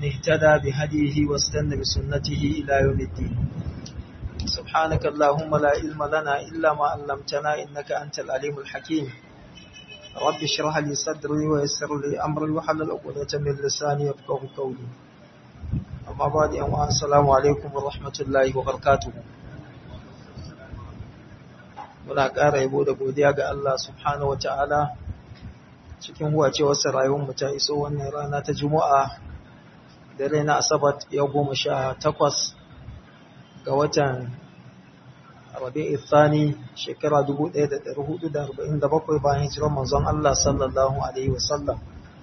اهتدى بهديه واستنى بسنته إلى يوم الدين سبحانك اللهم لا علم لنا إلا ما علمتنا إنك أنت العليم الحكيم رب اشرح لي صدري ويسر لي أمري وحلل عقدة من لساني يفقه قولي أما بعد السلام عليكم ورحمة الله وبركاته muna ƙara yabo da godiya ga Allah subhanahu wa ta'ala cikin huwacewarsa rayuwarmu ta iso wannan rana ta Juma'a da raina Asabat ya goma sha takwas ga watan Rabi'u Thani shekara 1447 bayan hijirar manzon Allah sallallahu Alaihi wasallam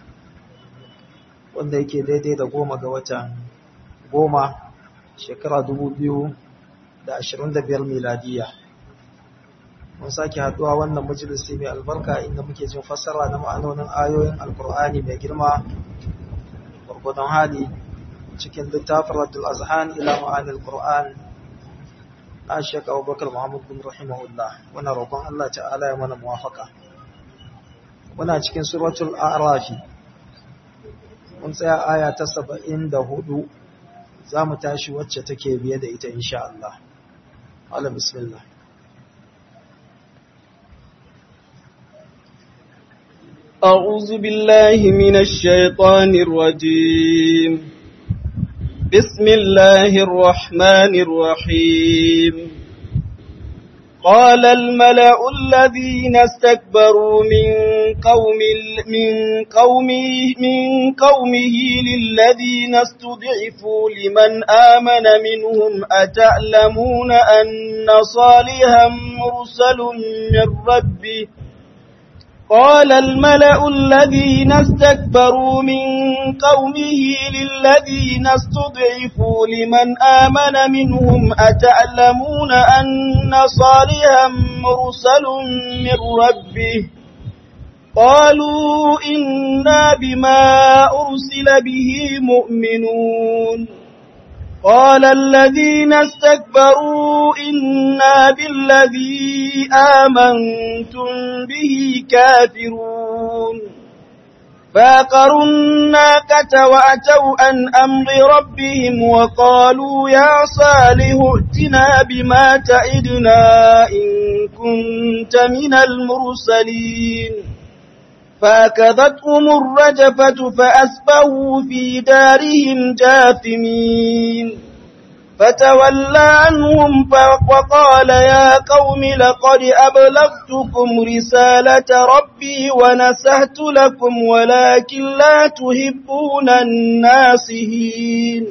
wanda yake daidai da goma ga watan goma shekara 2025 miladiyya. mun sake haduwa wannan majalisi mai albarka inda muke jin fassara na ma'anonin ayoyin alkur'ani mai girma gurgudan hali cikin littafin raddul azhan ila ma'anil qur'an na shek abubakar muhammad bin rahimahullah muna roƙon allah ta'ala ya mana muwafaka muna cikin suratul a'rafi mun tsaya aya ta saba'in da hudu za mu tashi wacce take biye da ita insha allah Allah bismillah أعوذ بالله من الشيطان الرجيم بسم الله الرحمن الرحيم قال الملأ الذين استكبروا من قوم من قومه من قومه للذين استضعفوا لمن آمن منهم أتعلمون أن صالحا مرسل من ربه قال الملأ الذين استكبروا من قومه للذين استضعفوا لمن آمن منهم أتعلمون أن صالحا مرسل من ربه قالوا إنا بما أرسل به مؤمنون قال الذين استكبروا إنا بالذي آمنتم به كافرون فاقروا الناقة وأتوا عن أمر ربهم وقالوا يا صالح ائتنا بما تعدنا إن كنت من المرسلين فأكذتهم الرجفة فأسبهوا في دارهم جاثمين فتولى عنهم وقال يا قوم لقد أبلغتكم رسالة ربي ونسهت لكم ولكن لا تحبون الناسهين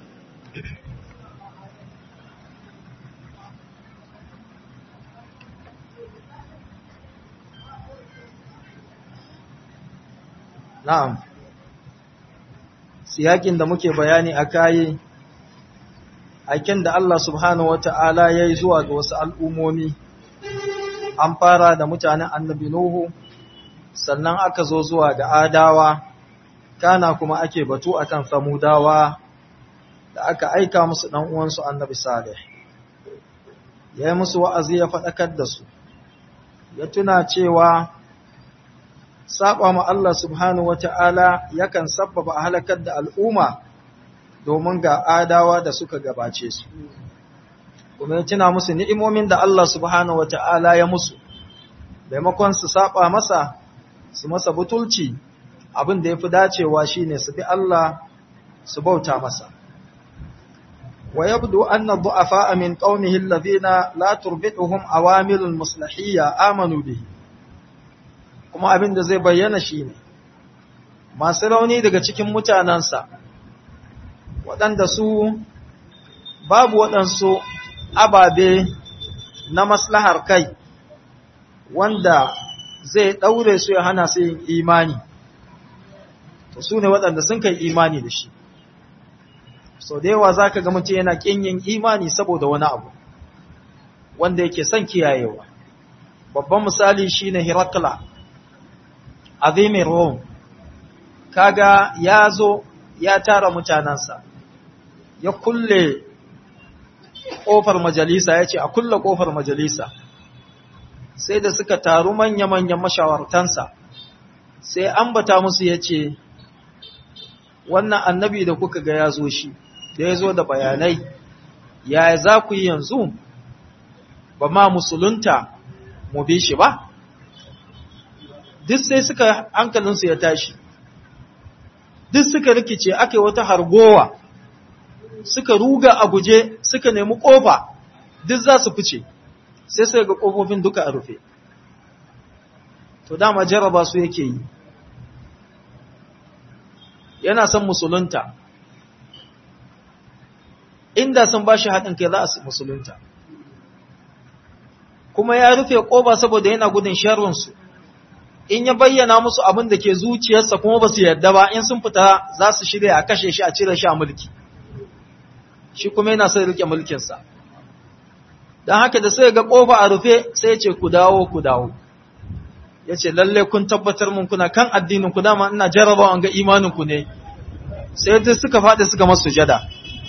Na'am, siyakin da muke bayani a kayi, aiken da Allah subhanahu wata'ala ya yi zuwa ga wasu al'ummomi, an fara da mutanen annabi Nuhu, sannan aka zo zuwa ga Adawa, kana kuma ake batu akan samudawa da aka aika musu uwansu annabi Salih. Ya yi musu wa'azi ya faɗakar da su, ya tuna cewa saba ma Allah subhanahu wata'ala yakan sabbaba a halakar da al'umma domin ga adawa da suka gabace su. Kuma ya tuna musu ni'imomin da Allah subhanahu wata'ala ya musu, maimakon su saba masa, su masa butulci abin da ya fi dacewa shi ne su bi Allah su bauta masa. Wa yabdu anna du'afa min qaumihi alladhina la turbiduhum awamilul muslahiyya amanu bihi kuma abin da zai bayyana shi ne masu rauni daga cikin mutanensa waɗanda su babu waɗansu ababe na maslahar kai wanda zai ɗaure su ya hana su yin imani to su ne waɗanda sun kai imani da shi so da yawa za ka ga mutum yana ƙin yin imani saboda wani abu wanda yake son kiyayewa babban misali shine Hirakla azimin Rome, kaga ya zo ya tara mutanensa, ya kulle ƙofar majalisa, ya ce a kulle ƙofar majalisa, sai da suka taru manya-manyan mashawartansa, sai ambata musu ya ce, wannan annabi da kuka ga ya zo shi da ya zo da bayanai yaya za ku yi yanzu ba ma musulunta mu bi shi ba duk sai suka hankalinsu ya tashi duk suka rikice aka yi wata hargowa suka ruga a guje suka nemi ƙofa duk za su fice sai sai ga ƙofofin duka a rufe to dama jaraba su yake yi yana son musulunta inda sun ba shi haɗin kai za a musulunta kuma ya rufe ƙoba saboda yana gudun sharrinsu in ya bayyana musu abin da ke zuciyarsa kuma ba su yarda ba in sun fita za su shirya a kashe shi a cire shi a mulki shi kuma yana sai rike mulkinsa don haka da sai ga ƙofa a rufe sai ce ku dawo ku dawo ya ce lalle kun tabbatar mun kuna kan addinin ku dama ina jarabawa ga imanin ku ne sai dai suka faɗi suka masu jada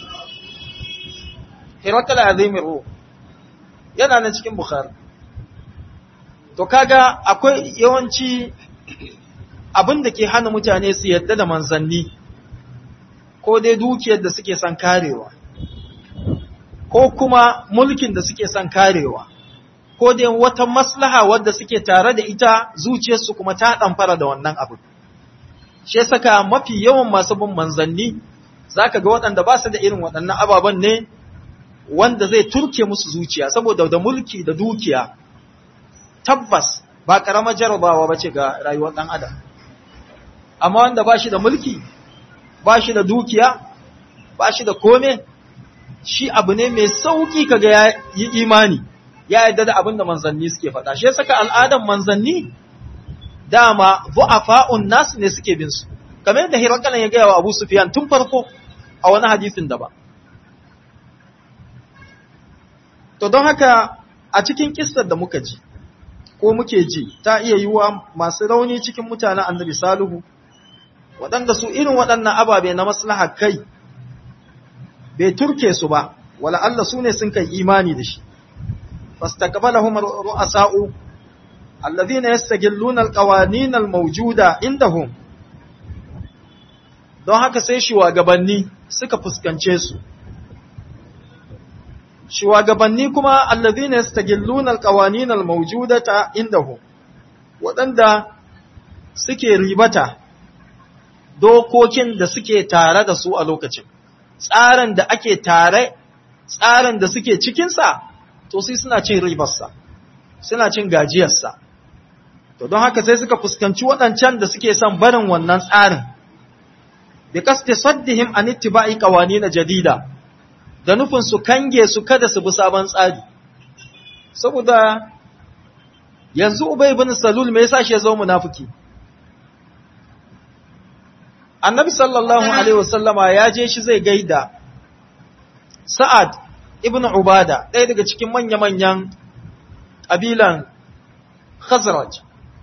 hirakal azimin ruh yana nan cikin bukhari to kaga akwai yawanci abin da ke hana mutane su yadda da manzanni ko dai dukiyar da suke son karewa ko kuma mulkin da suke son karewa ko dai wata maslaha wadda suke tare da ita zuciyarsu kuma ta ɗamfara da wannan abu. Shi saka mafi yawan masu bin manzanni za ka ga waɗanda ba su da irin waɗannan ababen ne wanda zai turke musu zuciya saboda da mulki da dukiya tabbas ba ƙaramar jarabawa ba ce ga rayuwar ɗan adam. Amma wanda ba shi da mulki, ba shi da dukiya, ba shi da kome, shi abu ne mai sauƙi kaga ya yi imani. ya yarda da abin da manzanni suke faɗa shi saka al'adan manzanni dama bu'afa'un nas ne suke bin su kamar yadda Hirakalan ya gaya wa Abu Sufyan tun farko a wani hadisin da ba to don haka a cikin kissar da muka ji ko muke ji ta iya yiwa masu rauni cikin mutanen Annabi Salihu waɗanda su irin waɗannan ababe na maslaha kai bai turke su ba wala Allah su ne sun kai imani da shi فاستقبلهم الرؤساء الذين يستجلون القوانين الموجودة عندهم don haka sai shugabanni suka fuskance su shugabanni kuma allazina yastagilluna alqawanin almawjudata indahum wadanda suke ribata dokokin da suke tare da su a lokacin tsarin da ake tare tsarin da suke cikin sa to sai suna cin ribarsa suna cin gajiyarsa to don haka sai suka fuskanci waɗancan da suke son barin wannan tsarin bi qasdi saddihim an ittiba'i qawanin jadida da nufin su kange su kada su bi sabon tsari saboda yanzu ubay ibn salul me yasa shi ya zo munafiki annabi sallallahu alaihi wasallama ya je shi zai gaida sa'ad ibn Ubada ɗaya daga cikin manya-manyan ƙabilan Khazraj.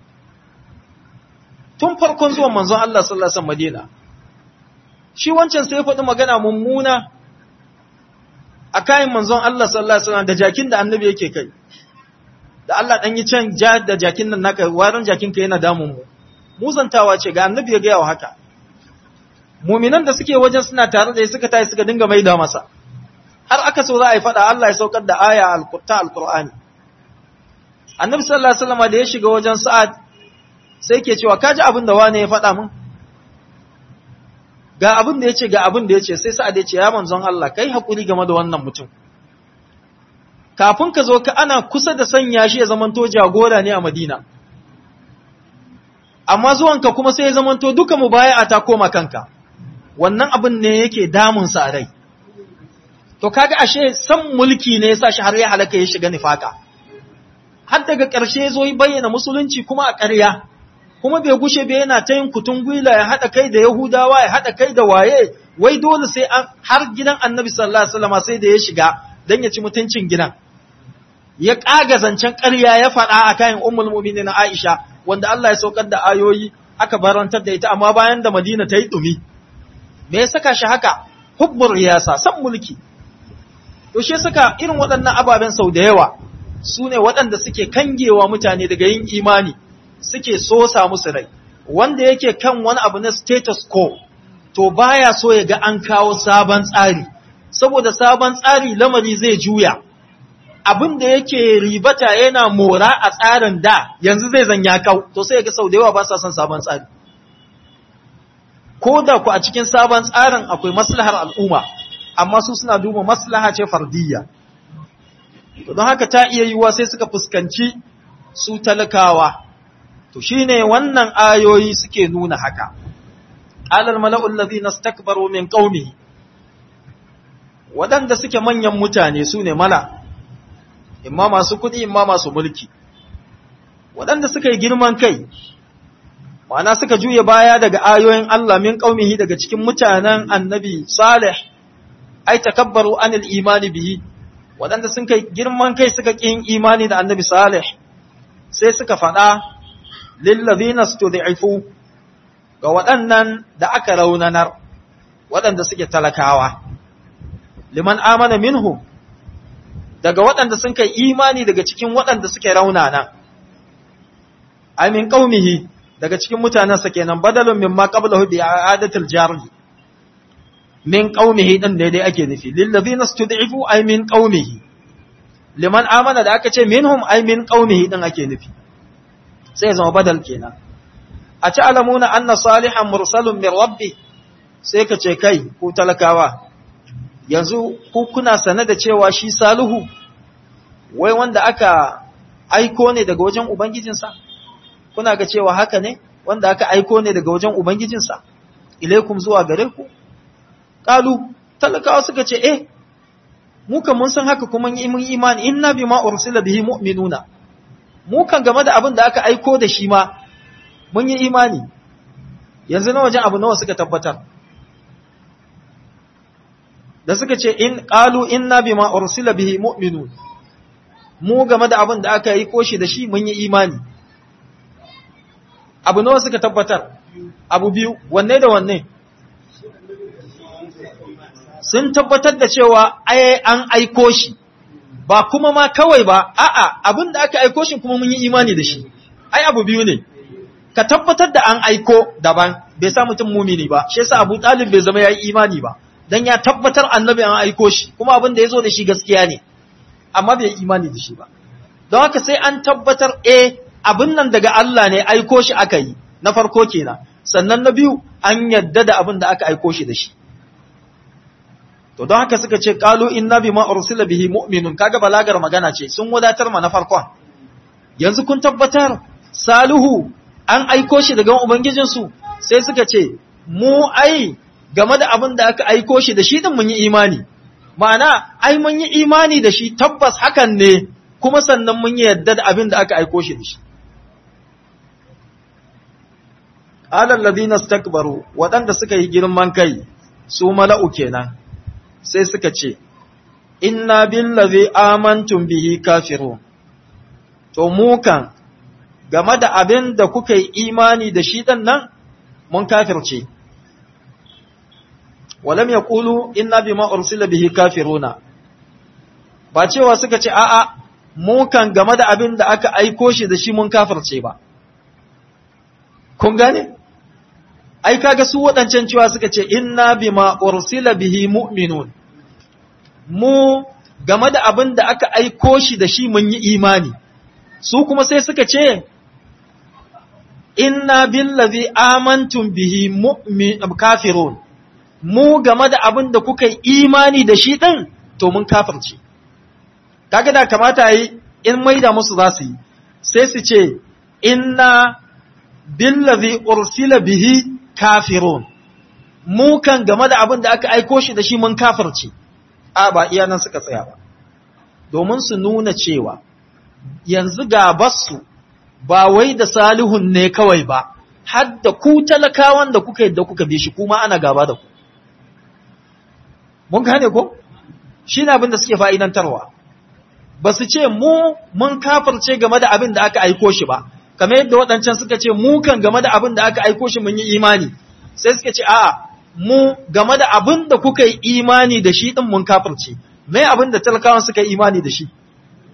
Tun farkon zuwan manzon Allah sallasan Madina, shi wancan sai faɗi magana mummuna a kayan manzon Allah sallasan da jakin da annabi yake kai. Da Allah ɗan yi can ja da jakin nan naka warin jakinka yana damun mu. Muzantawa ce ga annabi ya gaya wa haka. Muminan da suke wajen suna tare da suka tayi suka dinga maida masa. har aka so za a yi faɗa Allah ya saukar da aya ta alkur'ani annabi sallallahu alaihi wasallam da ya shiga wajen sa'ad sai ke cewa kaji abin da wane ya faɗa min ga abin da yace ga abin da yace sai sa'ad ya ce ya manzon Allah kai hakuri game da wannan mutum kafin ka zo ka ana kusa da sanya shi ya zamanto jagora ne a Madina amma zuwanka kuma sai ya zamanto duka mubaya'a ta koma kanka wannan abin ne yake damun sa rai to kaga ashe san mulki ne yasa shi har ya halaka ya shiga nifaka har daga ƙarshe zo yi bayyana musulunci kuma a ƙarya kuma bai gushe bai yana ta yin kutun gwila ya haɗa kai da yahudawa ya haɗa kai da waye wai dole sai an har gidan annabi sallallahu alaihi wasallam sai da ya shiga dan ya ci mutuncin gidan ya ƙaga zancen ƙarya ya faɗa a kayan ummul mu'minin Aisha wanda Allah ya saukar da ayoyi aka barantar da ita amma bayan da Madina ta yi dumi me ya saka shi haka hubbur riyasa san mulki to shi saka irin waɗannan ababen sau da yawa su ne waɗanda suke kangewa mutane daga yin imani suke sosa musu rai wanda yake kan wani abu na status quo to baya so ya ga an kawo sabon tsari saboda sabon tsari lamari zai juya abin da yake ribata yana mora a tsarin da yanzu zai zanya kau to sai ga sau da yawa ba sa son sabon tsari ko da ku a cikin sabon tsarin akwai maslahar al'umma amma su suna duba maslaha ce fardiyya to don haka ta iya yiwuwa sai suka fuskanci su talakawa to shine wannan ayoyi suke nuna haka alal mala'ul ladhina istakbaru min qaumi wadanda suke manyan mutane su ne mala imma masu kudi imma masu mulki wadanda suka yi girman kai ma'ana suka juye baya daga ayoyin Allah min qaumihi daga cikin mutanen annabi salih ai takabbaru anil imani bihi wadanda sun kai girman kai suka kin imani da annabi salih sai suka faɗa lillazina stud'ifu ga waɗannan da aka raunanar waɗanda suke talakawa liman amana minhu daga waɗanda sun kai imani daga cikin waɗanda suke raunana amin qaumihi daga cikin mutanensa kenan badalun mimma qablahu bi i'adatil jari min qaumihi din ne dai ake nufi lillazina stud'ifu ay min qaumihi liman amana da aka ce minhum ay min qaumihi din ake nufi sai zama badal kenan a ci alamuna anna salihan mursalun min rabbi sai ka ce kai ku talakawa yanzu ku kuna sane da cewa shi salihu wai wanda aka aiko ne daga wajen ubangijinsa kuna ga cewa haka ne wanda aka aiko ne daga wajen ubangijinsa ilaikum zuwa gare ku qalu talakawa suka ce eh mu kan mun san haka kuma mun imani inna bima ursila bihi mu'minuna mu kan game da abin da aka aiko da shi ma mun yi imani yanzu na wajen abu nawa suka tabbatar da suka ce in qalu inna bima ursila bihi mu'minun mu game da abin da aka aiko shi da shi mun yi imani abu nawa suka tabbatar abu biyu wanne da wanne sun tabbatar da cewa ai an aiko shi ba kuma ma kawai ba a'a abin da aka aiko shi kuma mun yi imani da shi ai abu biyu ne ka tabbatar da an aiko daban bai sa mutum mumini ba shi yasa Abu Talib bai zama yayi imani ba dan ya tabbatar annabi an aiko shi kuma abin da yazo da shi gaskiya ne amma bai imani da shi ba don haka sai an tabbatar eh abin nan daga Allah ne aiko shi aka yi na farko kenan sannan na biyu an yadda da abin da aka aiko shi da shi to don haka suka ce qalu inna bima ursila bihi mu'minun kaga balagar magana ce sun wadatar ma na farkon yanzu kun tabbatar salihu an aiko shi daga ubangijin su sai suka ce mu ai game da abin da aka aiko shi da shi din mun yi imani ma'ana ai mun yi imani da shi tabbas hakan ne kuma sannan mun yi yadda da abin da aka aiko shi da shi alal ladina stakbaru waɗanda suka yi girman kai su mala'u kenan sai suka ce, Inna billazi amantum bihi kafiru, to mukan game da abin da kuka yi imani da shi ɗan nan, mun kafirce. Walam ya ƙulu, Inna bi ma'ursila bihi kafiruna, ba cewa suka ce, A'a, mukan game da abin da aka aiko shi da shi mun kafirce ba. Kun gane? ai kaga su waɗancan cewa suka ce inna bima ursila bihi mu'minun mu game da abin da aka aiko shi da shi mun yi imani su kuma sai suka ce inna billazi amantum bihi mu'min kafirun mu game da abin da kuka yi imani da shi din to mun kafirce kaga da kamata yi in maida musu za su yi sai su ce inna billazi ursila bihi kafirun mu kan game da abin da aka aiko shi da shi mun kafirce a ba iya nan suka tsaya ba domin su nuna cewa yanzu gabarsu ba wai da salihun ne kawai ba har da ku talakawan da kuka yadda kuka bi shi kuma ana gaba da ku mun gane ko shi ne abin da suke fa'idantarwa ba su ce mu mun kafirce game da abin da aka aiko shi ba kamar yadda waɗancan suka ce mu kan game da abin da aka aiko shi mun yi imani sai suka ce a'a mu game da abin da kuka yi imani da shi din mun kafirce mai abin da talakawan suka yi imani da shi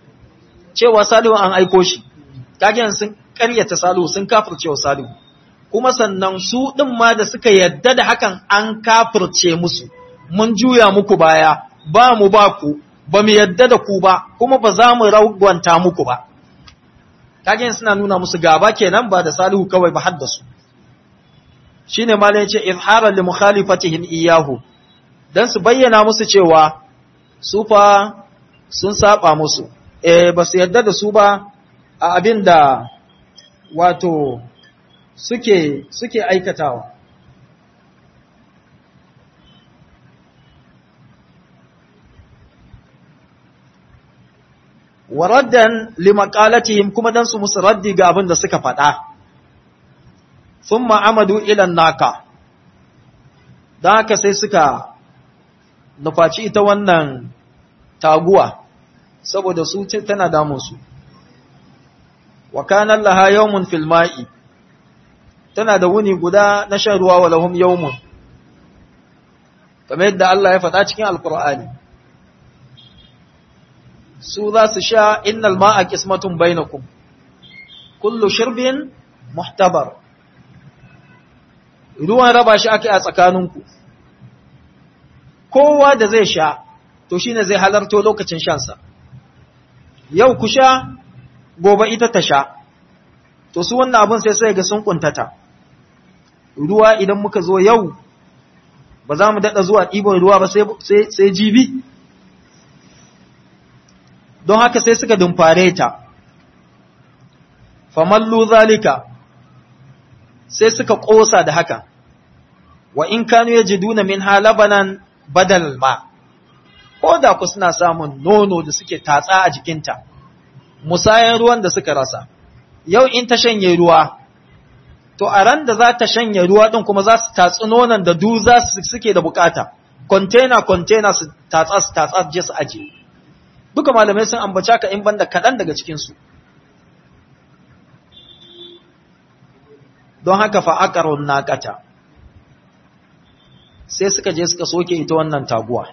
cewa salihu an aiko shi kagen sun karyata salihu sun kafirce wa salihu kuma sannan su ɗin ma da suka yadda da hakan an kafirce musu mun juya muku baya ba mu ba ku ba mu yadda da ku ba kuma ba za mu ragwanta muku ba kage suna nuna musu gaba kenan ba da salihu kawai ba har da su shine ma yace izharan li mukhalifatihim iyyahu dan su bayyana musu cewa su fa sun saba musu eh ba su yadda da su ba a abin da wato suke suke aikatawa wa raddan limaqalatihim kuma dan su musu raddi ga abin da suka faɗa thumma amadu ila naka dan haka sai suka nufaci ita wannan taguwa saboda su tana damun su wa kana laha yawmun fil ma'i tana da wuni guda na shan ruwa wa lahum yawmun kamar yadda Allah ya faɗa cikin alqur'ani su za su sha innal ma'a qismatun bainakum kullu shirbin muhtabar ruwan raba shi ake a tsakaninku kowa da zai sha to shine zai halarto lokacin shansa yau ku sha gobe ita ta sha to su wannan abin sai sai ga sun kuntata ruwa idan muka zo yau ba za mu daɗa zuwa ɗibon ruwa ba sai jibi don haka sai suka dumfare ta famallu zalika sai suka ƙosa da haka wa in kanu ya jiduna min halabanan badal ma ko da ku suna samun nono da suke tatsa a jikinta musayan ruwan da suka rasa yau in ta shanye ruwa to a ran da za ta shanye ruwa ɗin kuma za su tatsi nonon da du za su suke da bukata container container su tatsa su tatsa je su aje duka malamai sun ambaca ka in banda kaɗan daga cikinsu don haka fa'akarun naƙata sai suka je suka soke ita wannan taguwa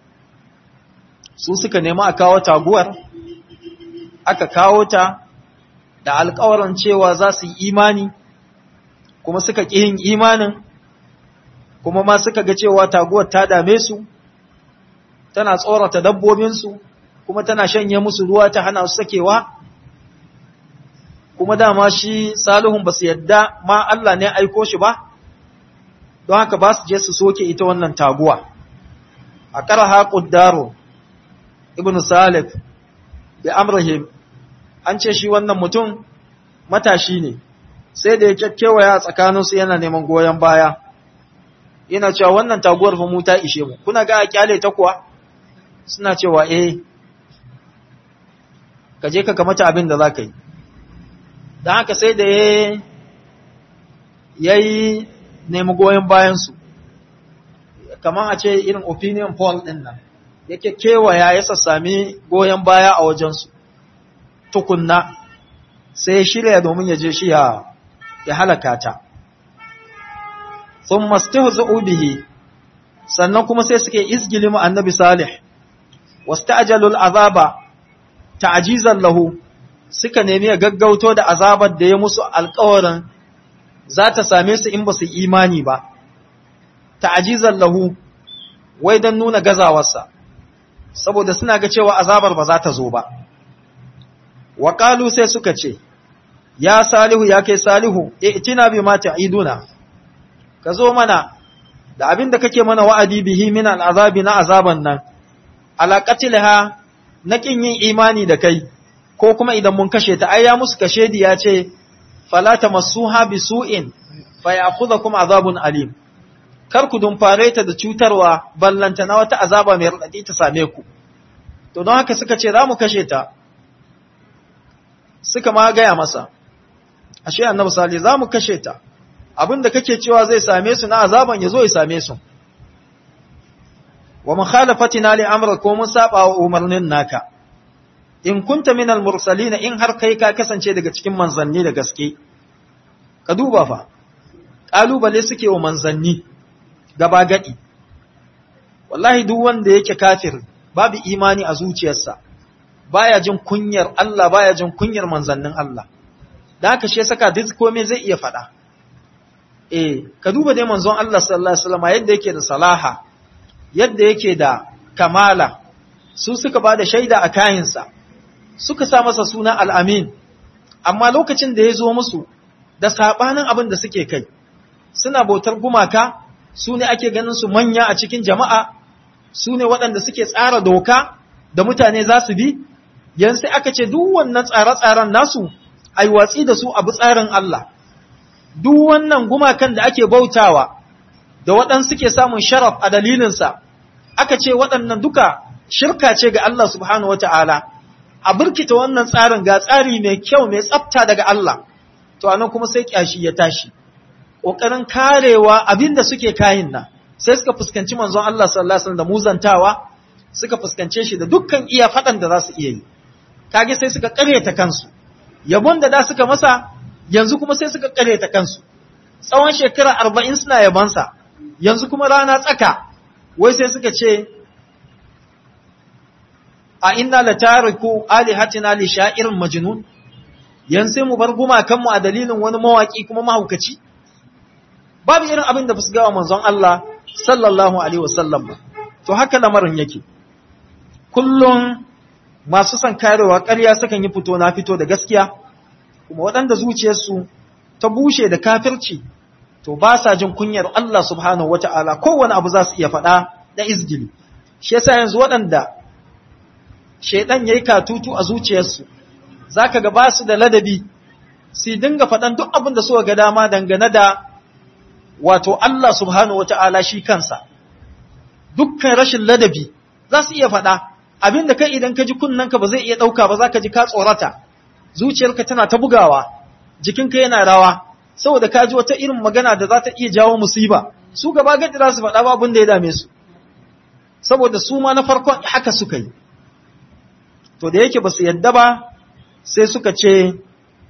su suka nemi a kawo taguwar aka kawo ta da alkawarin cewa za su yi imani kuma suka ƙi yin imanin kuma ma suka ga cewa taguwar ta dame su tana tsorata dabbobinsu kuma tana shanye musu ruwa ta hana su sakewa kuma dama shi salihun ba su yadda ma Allah ne aiko shi ba don haka ba su je su soke ita wannan taguwa a ƙaraha ƙuddaro ibn salif da amrahim an ce shi wannan mutum matashi ne sai da ya kyakkewaya tsakaninsu yana neman goyon baya yana cewa wannan taguwar fa mu ta ishe mu kuna ga a kyale ta kuwa suna cewa eh ka je ka kamata abin da za ka yi don haka sai da ya yi nemi goyon bayansu kamar a ce irin opinion poll ɗin nan yake kewaya ya sassami goyon baya a wajensu tukunna sai ya shirya domin ya je shi ya halaka ta sun mastu bihi sannan kuma sai suke izgili mu annabi salih wasu ta'ajalul azaba ta'ajizan lahu suka nemi ya gaggauto da azabar da ya musu alkawarin za ta same su in ba su imani ba ta'ajizan lahu wai don nuna gazawarsa saboda suna ga cewa azabar ba za ta zo ba waƙalu sai suka ce ya salihu ya kai salihu itina bi ma ta'iduna ka zo mana da abin da kake mana wa'adi bihi min al'azabi na azaban nan ala qatilha na kin yin imani da kai ko kuma idan mun kashe ta ai ya musu kashe di ya ce fala tamassuha bisu'in fa ya'khudhukum azabun alim kar ku dumfare ta da cutarwa ballanta na wata azaba mai radadi ta same ku to don haka suka ce za mu kashe ta suka ma gaya masa ashe annabi sallallahu za mu kashe ta abinda kake cewa zai same su na azaban ya zo ya same su wa mukhalafatina li amra ko mun saba wa umarnin naka in kunta min al-mursalin in har kai ka kasance daga cikin manzanni da gaske ka duba fa kalubale suke wa manzanni gaba gadi wallahi duk wanda yake kafir babu imani a zuciyarsa baya jin kunyar Allah baya jin kunyar manzannin Allah da haka shi saka duk komai zai iya faɗa eh ka duba dai manzon Allah sallallahu alaihi wasallam yadda yake da salaha yadda yake da kamala su suka bada shaida a kayinsa suka sa masa suna al-amin amma lokacin da ya zo musu da sabanin abin da suke kai suna bautar gumaka su ne ake ganin su manya a cikin jama'a su ne waɗanda suke tsara doka da mutane za su bi yanzu aka ce duk wannan tsare-tsaren nasu ai watsi da su abu tsarin Allah duk wannan gumakan da ake bautawa da waɗansu suke samun sharaf a dalilinsa aka ce waɗannan duka shirka ce ga Allah subhanahu wata'ala a burkita wannan tsarin ga tsari mai kyau mai tsafta daga Allah to anan kuma sai kyashi ya tashi ƙoƙarin karewa abin da suke kayin nan sai suka fuskanci manzon Allah sallallahu alaihi wasallam da muzantawa suka fuskance shi da dukkan iya faɗan da za su iya yi kage sai suka ƙaryata kansu yabon da da suka masa yanzu kuma sai suka ƙaryata kansu tsawon shekara arba'in suna yabansa yanzu kuma rana tsaka wai sai suka ce a inna la tariku alihatina li sha'irin majnun yanzu sai mu bar gumakanmu a dalilin wani mawaki kuma mahaukaci babu irin abin da su gawa manzon Allah sallallahu alaihi wasallam ba to haka lamarin yake kullum masu son karewa ƙarya sukan yi fito na fito da gaskiya kuma waɗanda zuciyarsu ta bushe da kafirci to ba sa jin kunyar Allah subhanahu wata'ala kowane abu za su iya faɗa da izgili shi yasa yanzu waɗanda shaidan yayi katutu a zuciyarsu zaka ga ba su da ladabi su dinga faɗan duk abin da suka ga dama dangane da wato Allah subhanahu wata'ala shi kansa dukkan rashin ladabi za su iya faɗa abinda kai idan ka ji kunnanka ba zai iya ɗauka ba za ka ji ka tsorata zuciyarka tana ta bugawa jikinka yana rawa saboda ka ji wata irin magana da za ta iya jawo musiba su gaba gadi za su faɗa ba abin da ya dame su saboda su ma na farkon haka suka yi to da yake ba su yadda ba sai suka ce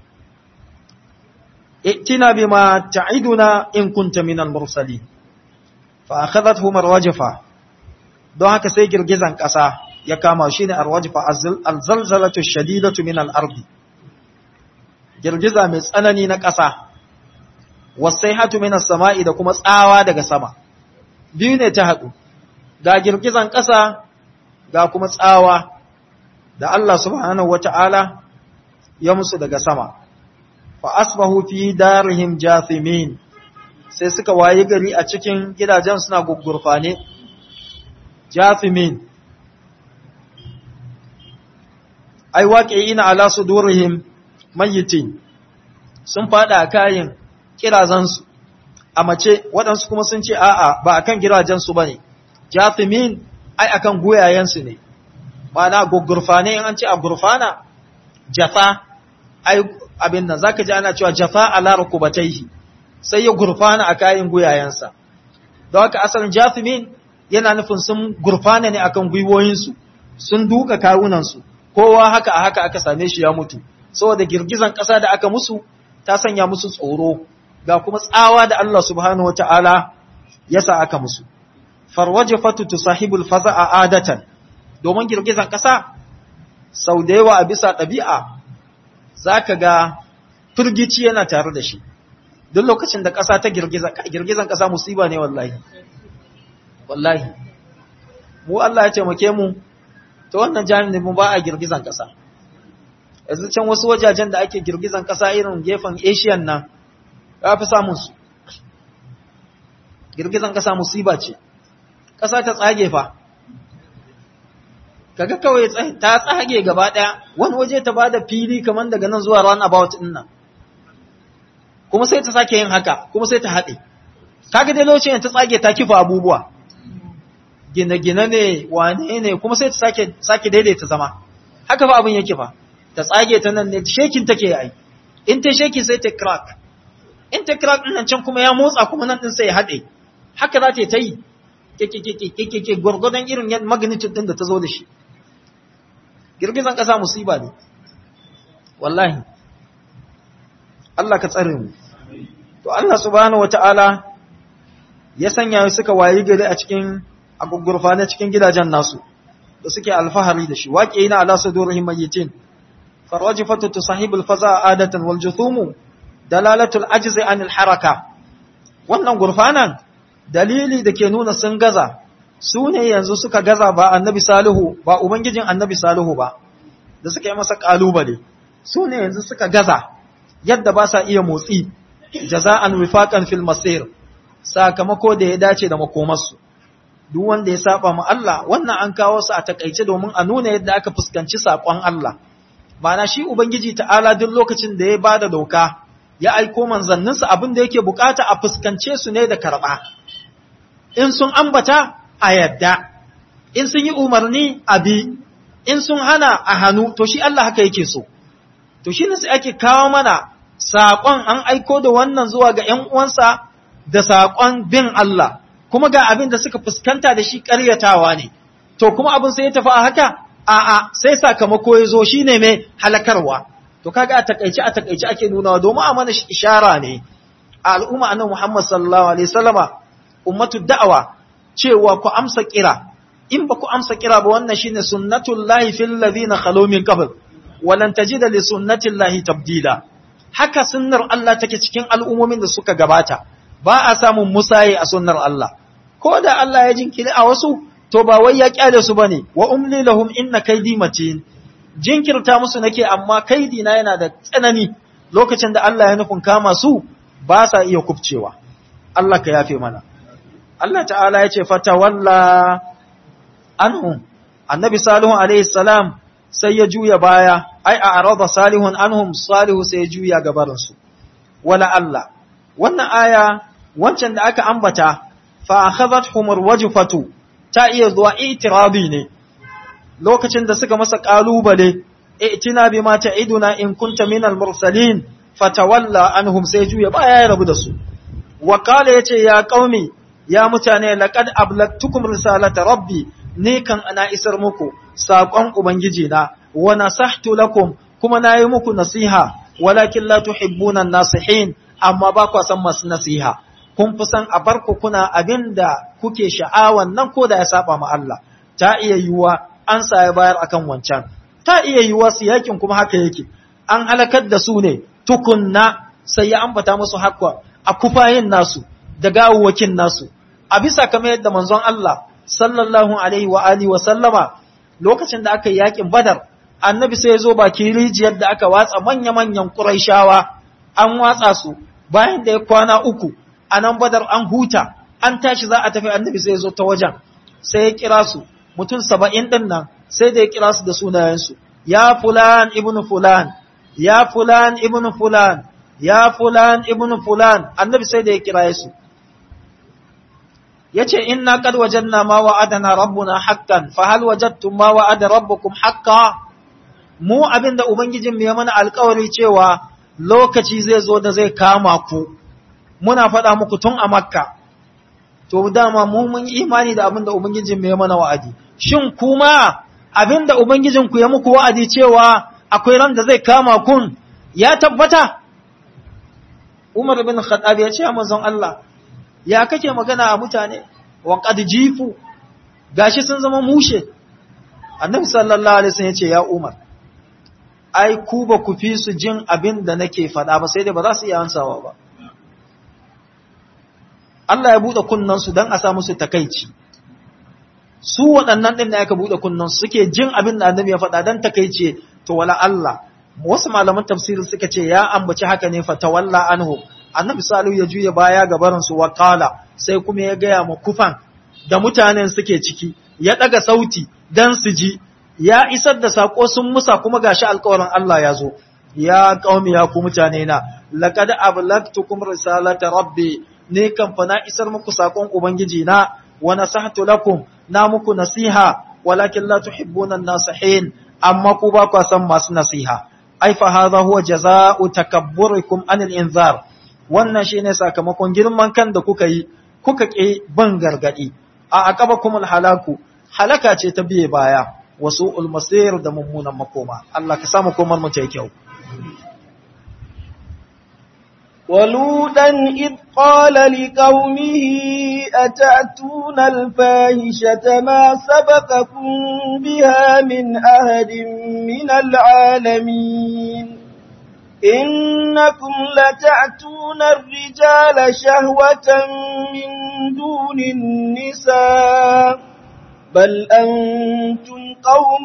ائتنا بما تعدنا إن كنت من المرسلين فأخذتهم الرجفة don haka sai girgizan ƙasa ya kama shi ne arwajfa alzalzalatu shadidatu min al-ardi girgiza mai tsanani na ƙasa wasaihatu min as-sama'i da kuma tsawa daga sama biyu ne ta haɗu ga girgizan ƙasa ga kuma tsawa da Allah subhanahu wata'ala ya musu daga sama fa asbahu fi darihim jathimin sai suka waye gari a cikin gidajen suna gugurfane jathimin ai waqi'ina ala sudurihim mayyitin sun fada a kayan kirazansu a mace waɗansu kuma sun ce a'a ba akan gidajensu bane jathimin ai akan goyayensu ne ma'ana gugurfane in an ce a gurfana jafa ai abin nan zaka ji ana cewa jafa ala rukubatayhi sai ya gurfana a kayan guyayensa don haka asalin jathimin yana nufin sun gurfana ne akan gwiwoyinsu sun duka kawunansu kowa haka a haka aka same shi ya mutu saboda girgizan ƙasa da aka musu ta sanya musu tsoro ga kuma tsawa da Allah subhanahu wataala ya sa aka musu farwajifatu tusahibul faza'a adatan domin girgizan ƙasa sau da yawa a bisa ɗabi'a za ka ga firgici yana tare da shi duk lokacin da ƙasa ta girgizan ƙasa musiba ne wallahi wallahi mu Allah ya taimake mu ta wannan jami'in mu ba a girgizan ƙasa yanzu can wasu wajajen da ake girgizan ƙasa irin gefen asian nan ya fi samun su girgizan ƙasa musiba ce ƙasa ta tsage fa kaga kawai ta tsage gaba ɗaya wani waje ta bada fili kamar daga nan zuwa ran about din nan kuma sai ta sake yin haka kuma sai ta haɗe kaga dai lokacin ta tsage ta kifa abubuwa gine-gine ne wane ne kuma sai ta sake sake daidaita zama haka fa abin yake fa ta tsage ta nan ne shekin take yi in ta sheki sai ta crack in ta crack din nan can kuma ya motsa kuma nan din sai ya haɗe haka za ta yi ke gwargwadon irin magnitude din da ta zo da shi girgizan ƙasa musiba ne wallahi Allah ka tsare mu to Allah subhanahu wata'ala ya sanya suka wayi gari a cikin agugurfa na cikin gidajen nasu da suke alfahari da shi waƙe yana ala sudurihim mayyitin farwajifatu tusahibul faza adatan wal juthumu dalalatul ajzi anil haraka wannan gurfanan dalili da ke nuna sun gaza su ne yanzu suka gaza ba annabi salihu ba ubangijin annabi salihu ba da suka yi masa kalubale su ne yanzu suka gaza yadda ba sa iya motsi jaza'an wifaqan fil masir sakamako da ya dace da makomarsu duk wanda ya saba ma Allah wannan an kawo su a takaice domin a nuna yadda aka fuskanci sakon Allah Ma'ana shi ubangiji ta'ala duk lokacin da ya bada doka ya aiko manzanninsa abin da yake bukata a fuskance su ne da karba in sun ambata a yadda in sun yi umarni a bi in sun hana a hannu to shi Allah haka yake so to shi ne sai ake kawo mana saƙon an aiko da wannan zuwa ga ‘yan uwansa da saƙon bin Allah kuma ga abin da suka fuskanta da shi ƙaryatawa ne to kuma abin sai ya tafi a haka a'a sai sakamako ya zo shine mai halakarwa to kaga a takaice a takaice ake nunawa domin a mana ishara ne a al'umma annabi Muhammad sallallahu alaihi wasallama ummatu da'awa cewa ku amsa kira in ba ku amsa kira ba wannan shine sunnatullahi fil ladina khalu min qabl walan tajida li sunnatillahi tabdila haka sunnar Allah take cikin al'ummomin da suka gabata ba a samun musaye a sunnar Allah ko da Allah ya jinkiri a wasu to ba wai ya kyale su bane wa umli lahum inna kaydi matin jinkirta musu nake amma kaidi na yana da tsanani lokacin da Allah ya nufin kama su ba sa iya kubcewa Allah ka yafe mana Allah ta'ala ya ce fatawalla anhum annabi salihu alaihi salam sai ya juya baya ai a arada salihun anhum salihu sai ya juya gabarinsu wala Allah wannan aya wancan da aka ambata fa akhadhathum arwajfatu ta iya zuwa itirabi ne lokacin da suka masa kalubale i'tina bima ta'iduna in kunta minal mursalin fatawalla anhum sai juya baya ya rabu da su wa qala yace ya qaumi ya mutane laqad ablagtukum risalata rabbi ni kan ana isar muku saƙon Ubangiji na, wa nasahtu lakum kuma na yi muku nasiha, walakin la tuhibbuna nasihin, amma ba kwa san masu nasiha. Kun fi san a barku kuna abin da kuke sha'awan nan ko da ya saba ma Allah, ta iya yiwuwa an sa ya bayar akan wancan, ta iya yiwuwa su yakin kuma haka yake, an halakar da su ne tukunna sai ya ambata musu haka a kufayin nasu da gawuwakin nasu, a bisa kamar yadda manzon Allah sallallahu alaihi wa alihi wa sallama lokacin da aka yi yakin badar annabi sai ya zo baki rijiyar da aka watsa manya-manyan ƙuraishawa an watsa su bayan da ya kwana uku a nan badar an huta an tashi za a tafi annabi sai ya zo ta wajen sai ya kira su mutum saba'in ɗin nan sai da ya kira su da sunayensu ya fulan ibn fulan ya fulan ibn fulan ya fulan ibn fulan annabi sai da ya kira su yace inna qad wajadna ma wa'adana rabbuna haqqan fa hal wajadtum ma wa'ada rabbukum haqqan mu abinda ubangijin mu ya mana alƙawari cewa lokaci zai zo da zai kama ku muna faɗa muku tun a makka to dama mu mun imani da abinda ubangijin mu ya mana wa'adi shin kuma abinda ubangijin ku ya muku wa'adi cewa akwai ran da zai kama kun ya tabbata Umar bin Khattab ya ce manzon Allah ya kake magana a mutane wa qad jifu gashi sun zama mushe annabi sallallahu alaihi wasallam yace ya umar ai ku ba ku fi su jin abin da nake faɗa ba sai dai ba za su iya ansawa ba Allah ya bude kunnan su dan a sa musu takeici su waɗannan din da aka bude kunnan su suke jin abin da annabi ya faɗa dan takeice to wala Allah wasu malaman tafsirin suka ce ya ambaci haka ne fa tawalla anhu annabi salihu ya juya baya ga barinsu wa kala sai kuma ya gaya ma kufan da mutanen suke ciki ya daga sauti dan su ji ya isar da sako sun musa kuma gashi alƙawarin Allah ya zo ya qaumi ya ku mutane na laqad ablagtukum risalata rabbi ne kan fa na isar muku sakon ubangiji na wa nasahtu lakum na muku nasiha walakin la tuhibbuna an-nasihin amma ku ba ku san masu nasiha ai fa hadha huwa jazaa'u takabburikum anil inzar wannan shi ne sakamakon girman kan da kuka yi kuka ƙi ban gargaɗi a akaba kuma halaku halaka ce ta biye baya wasu ulmasir da mummunan makoma Allah ka samu komar mu ta kyau ولوطا إذ قال لقومه أتأتون الفاحشة ما سبقكم بها من أحد من العالمين إنكم لتأتون الرجال شهوة من دون النساء بل أنتم قوم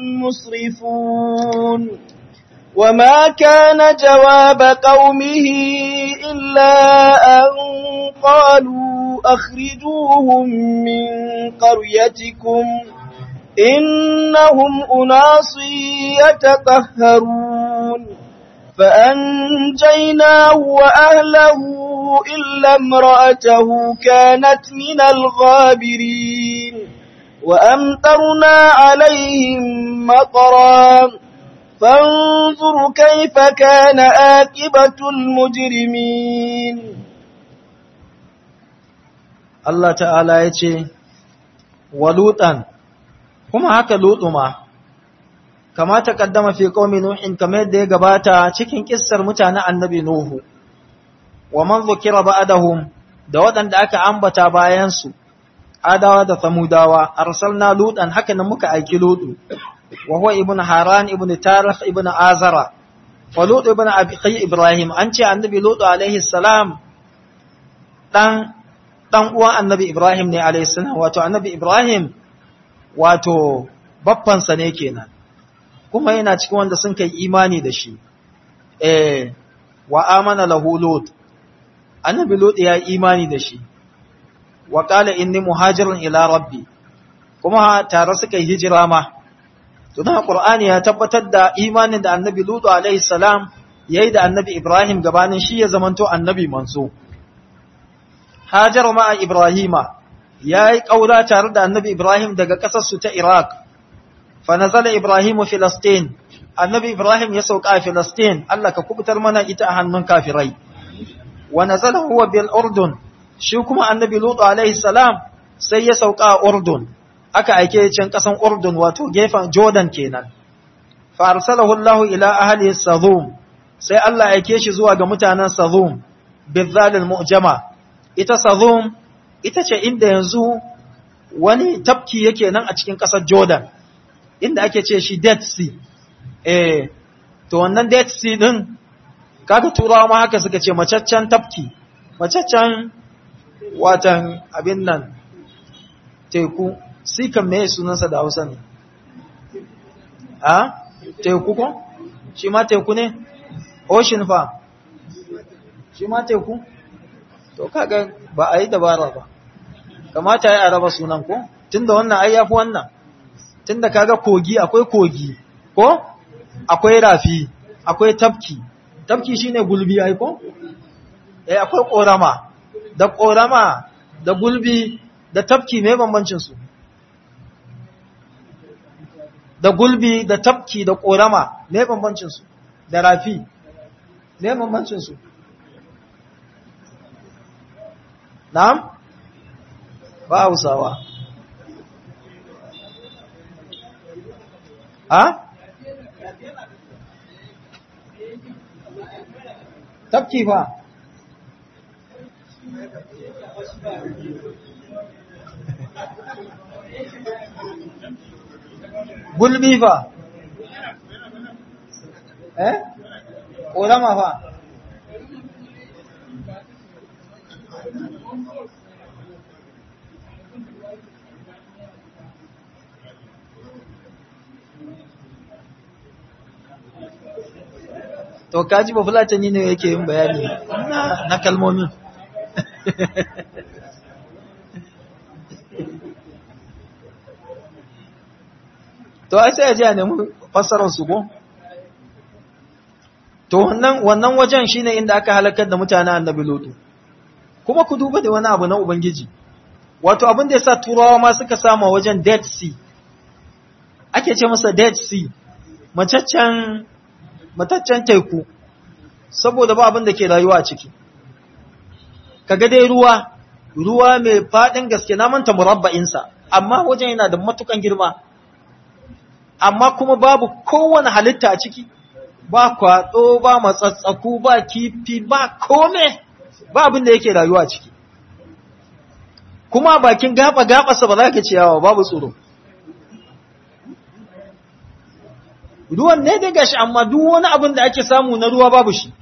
مسرفون وما كان جواب قومه إلا أن قالوا أخرجوهم من قريتكم إنهم أناس يتطهرون فأنجيناه وأهله إلا امرأته كانت من الغابرين وأمطرنا عليهم مطرا فانظر كيف كان آكبة المجرمين Allah ta'ala ya ce, wa lutan, kuma haka lutu ma, kama ta kaddama fi qaumi nuhin kamar yadda ya gabata cikin kissar mutanen annabi nuhu wa man zukira ba'dahum da waɗanda aka ambata bayan su adawa da samudawa arsalna lutan haka nan muka aiki lutu wa huwa ibnu haran ibnu tarikh ibnu azara wa lutu ibnu abi ibrahim an ce annabi lutu alaihi salam dan dan uwan annabi ibrahim ne alaihi salam wato annabi ibrahim wato baffansa ne kenan kuma yana cikin wanda sun kai imani da shi eh wa amana lahu lut annabi lut ya imani da shi wa qala inni muhajirun ila rabbi kuma tare suka yi hijira ma to dan qur'ani ya tabbatar da imanin da annabi lut alaihi salam yayi da annabi ibrahim gabanin shi ya zamanto annabi manzo hajar ma ibrahima yayi kaura tare da annabi ibrahim daga kasar su ta iraq فنزل إبراهيم فلسطين النبي إبراهيم يسوق فلسطين الله ككبتر منا إتا هنن كافري ونزل هو بالأردن شو كما النبي لوط عليه السلام سي يسوق أردن أكا أيكي چنقصن أردن واتو جيفا جودن كينان فأرسله الله إلى أهل السظوم سي الله أيكيش زوا متانا سظوم بالذال المؤجمة إتا سظوم إتا چه إند ينزو wani tafki yake nan a cikin ƙasar Jordan inda ake ce shi Dead Sea. Eh, to wannan Dead Sea din, kaga turawa ma haka suka ce macaccen tafki, macaccen watan abin nan teku, si kan me sunansa da Hausa ne? A? Teku ko? Shi ma teku ne? Ocean fa? Shi ma teku? To kaga ba a yi dabara ba. Kamata ya raba sunan ko? Tunda wannan ai yafi wannan. tunda kaga kogi akwai kogi ko akwai rafi akwai tafki tafki shine gulbi ai ko eh akwai korama da korama da gulbi da tafki me bambancin su da gulbi da tafki da korama me bambancin su da rafi me bambancin su na'am ba Hausawa ha? tafki fa gulbi fa eh ƙorama fa to kaji ba fulatani ne yake yin bayani na kalmomin to ai sai a ji a nemi fassarar su ko to wannan wannan wajen shine inda aka halakar da mutanen annabi lutu kuma ku duba da wani abu na ubangiji wato abin da yasa turawa ma suka sama wajen dead sea ake ce masa dead sea macaccen mataccen teku saboda ba abin da ke rayuwa a ciki kaga dai ruwa ruwa mai fadin gaske na manta murabba'insa amma wajen yana da matukan girma amma kuma babu kowane halitta a ciki ba kwado ba matsatsaku ba kifi ba kome ba abin da yake rayuwa a ciki kuma bakin gaba gaba sa ba za ka ciyawa babu tsoro ruwan ne dai gashi amma duk wani abin da ake samu na ruwa babu shi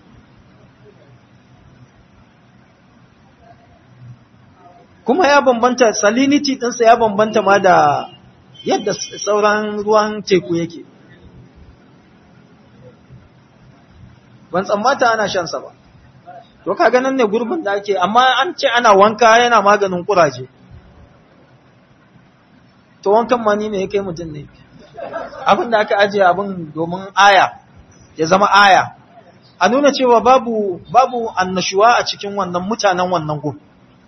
kuma ya bambanta salinity ɗinsa ya bambanta ma da yadda sauran ruwan teku yake ban tsammata ana shansa ba to ka ganin ne gurbin da ake amma an ce ana wanka yana maganin kuraje to wankan mani ne ya kai mutum ne abin da aka ajiye abin domin aya ya zama aya a nuna cewa babu babu annashuwa a cikin wannan mutanen wannan gun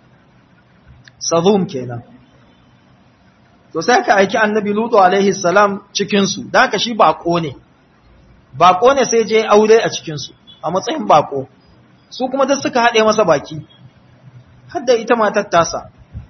sadum kenan to sai ka aiki annabi lutu alaihi salam cikin su dan haka shi bako ne bako ne sai je aure a cikin su a matsayin bako su kuma duk suka hade masa baki har da ita matar tasa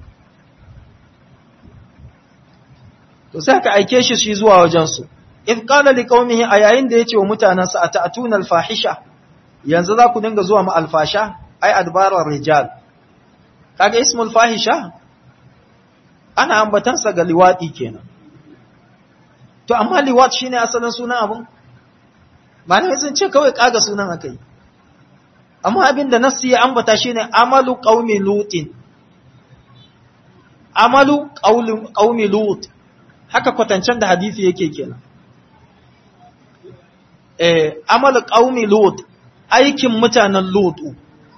to sai ka aike shi shi zuwa wajen su if qala liqaumihi a yayin da yace wa mutanansa ata'tuna al-fahisha yanzu za ku dinga zuwa ma alfasha ai adbarar rijal kaga ismul fahisha ana ambatansa ga liwadi kenan to amma liwad shine asalin sunan abun malamai sun ce kawai kaga sunan akai amma abinda nassi ya ambata shine amalu qaumi lutin amalu qaumi lut haka kwatancen da hadisi yake kenan eh amalu qaumi lut aikin mutanen lutu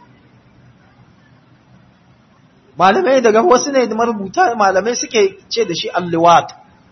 malamai daga wasu ne da marubuta malamai suke ce da shi alliwat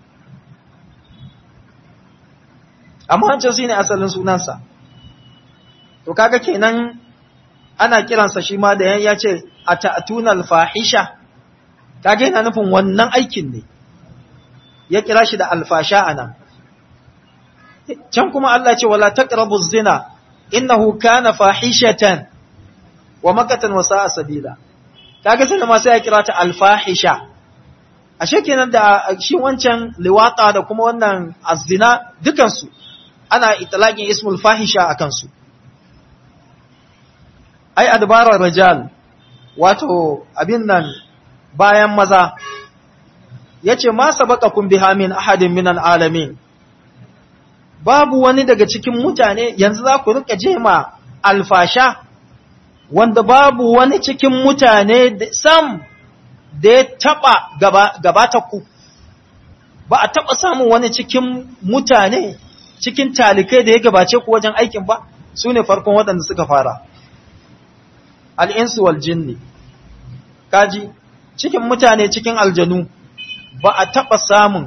amma wancan shi ne asalin sunansa to kaga kenan ana kiransa shi ma da ya ce a ta'atunal fahisha kaga yana nufin wannan aikin ne ya kira shi da alfasha anan can kuma Allah ce wala taqrabu zina innahu kana fahishatan wa makatan wa sa'a sabila kaga sai ma sai ya kira ta alfahisha ashe kenan da shi wancan liwata da kuma wannan azina dukan su ana itlaqin ismul fahisha akan su ai adbarar rijal wato abin nan bayan maza yace ma sabaqakum biha min ahadin minal alamin babu wani daga cikin mutane yanzu za ku rika jema alfasha wanda babu wani cikin mutane sam da ya taɓa gabata ku ba a taɓa samun wani cikin mutane cikin talikai da ya gabace ku wajen aikin ba su ne farkon waɗanda suka fara al'insu wal jinni kaji cikin mutane cikin aljanu ba a taɓa samun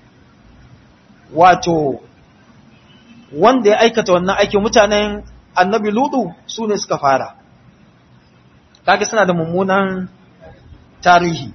wato wanda ya aikata wannan aikin mutanen annabi ludu su ne suka fara kaga suna da mummunan tarihi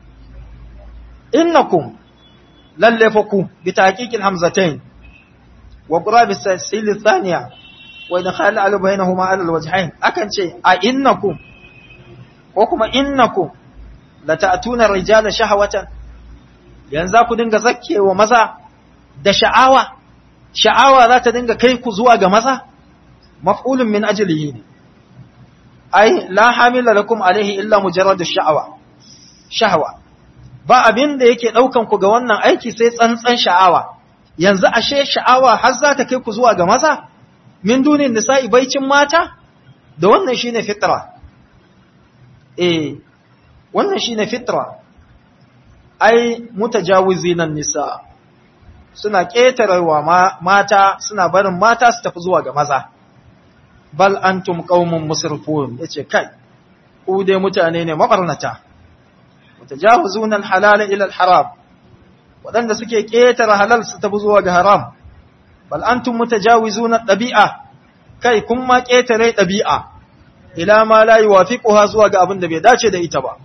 innakum lalle fa ku bi tahqiqil hamzatain wa qurab as-sil thaniya wa idkhal al bainahuma ala al-wajhain akan ce a innakum ko kuma innakum la ta'tuna rijala shahawatan yanzu ku dinga zakkewa maza da sha'awa sha'awa za ta dinga kai ku zuwa ga maza maf'ulun min ajlihi ne ai la hamila lakum alaihi illa mujarradu sha'awa shahwa ba abin da yake daukan ku ga wannan aiki sai tsantsan sha'awa yanzu ashe sha'awa har za ta kai ku zuwa ga maza min dunin nisa'i baicin mata da wannan shine fitra eh wannan shine fitra ai mutajawizinan nisa suna ƙetarewa mata suna barin mata su tafi zuwa ga maza bal antum qaumun musrifun yace kai ku dai mutane ne mabarnata mutajawizuna al-halal ila al-haram wadanda suke ƙetare halal su tafi zuwa ga haram bal antum mutajawizuna dabi'a kai kun ma ƙetare dabi'a ila ma la yuwafiquha zuwa ga abin da bai dace da ita ba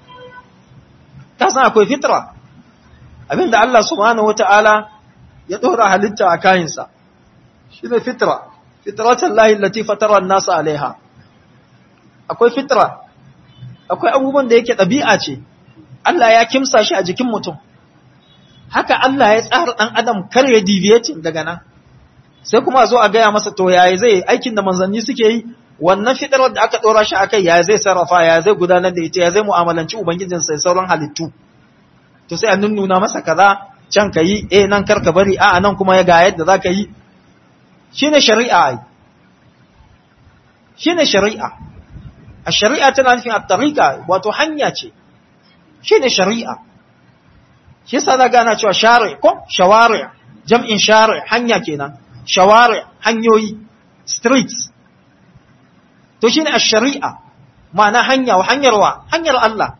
ta san akwai fitra abinda Allah subhanahu wataala ya dora halitta a kayansa shi ne fitra fitratan lahi lati fatara nasa alaiha akwai fitra akwai abubuwan da yake ɗabi'a ce Allah ya kimsa shi a jikin mutum haka Allah ya tsara ɗan adam kar ya deviating daga nan sai kuma zo a gaya masa to yaya zai aikin da manzanni suke yi wannan fitrar da aka ɗora shi akai yaya zai sarrafa yaya zai gudanar da ita ya zai mu'amalanci ubangijinsa da sauran halittu to sai a nunnuna masa kaza can ka yi eh nan karka bari a nan kuma ya ga yadda za ka yi shine shari'a ai shine shari'a a shari'a tana nufin at-tariqa wato hanya ce shine shari'a shi yasa da gana cewa shari ko shawari jam'in shari hanya kenan shawari hanyoyi streets to shine ash-shari'a ma'ana hanya wa hanyar wa hanyar Allah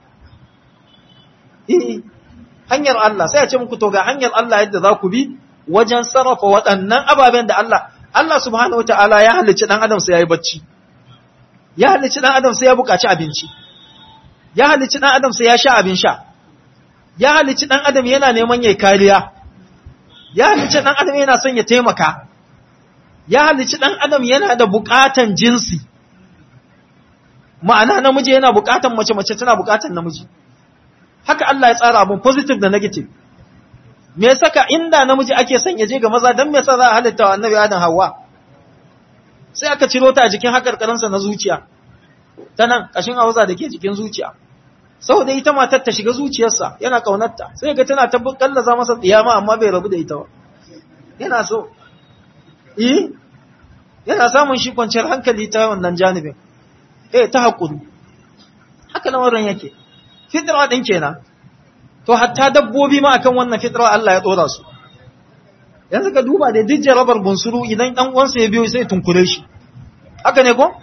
eh hanyar Allah sai ya ce muku to ga hanyar Allah yadda za ku bi wajen sarrafa waɗannan ababen da Allah Allah subhanahu wataala ya halicci dan adam sai yayi bacci ya halicci dan adam sai ya buƙaci abinci ya halicci dan adam sai ya sha abin sha ya halicci dan adam yana neman yayi kariya ya halicci dan adam yana son ya taimaka ya halicci dan adam yana da buƙatan jinsi ma'ana namiji yana buƙatan mace mace tana buƙatan namiji haka Allah ya tsara abun positive da negative me saka inda namiji ake son ya je ga maza dan me yasa za a halitta wa annabi Adam Hawwa sai aka ciro ta a jikin hakarkarinsa na zuciya ta nan kashin hausa da ke jikin zuciya saboda ita matar ta shiga zuciyarsa yana kaunarta sai ga tana ta kallaza masa tsiyama amma bai rabu da ita ba yana so eh yana samun shi kwanciyar hankali ta wannan janibin eh ta hakuri haka lamarin yake fitra din kenan to hatta dabbobi ma akan wannan fitra Allah ya dora su yanzu ka duba da duk jarabar bunsuru idan dan uwansa ya biyo sai tunkure shi haka ne ko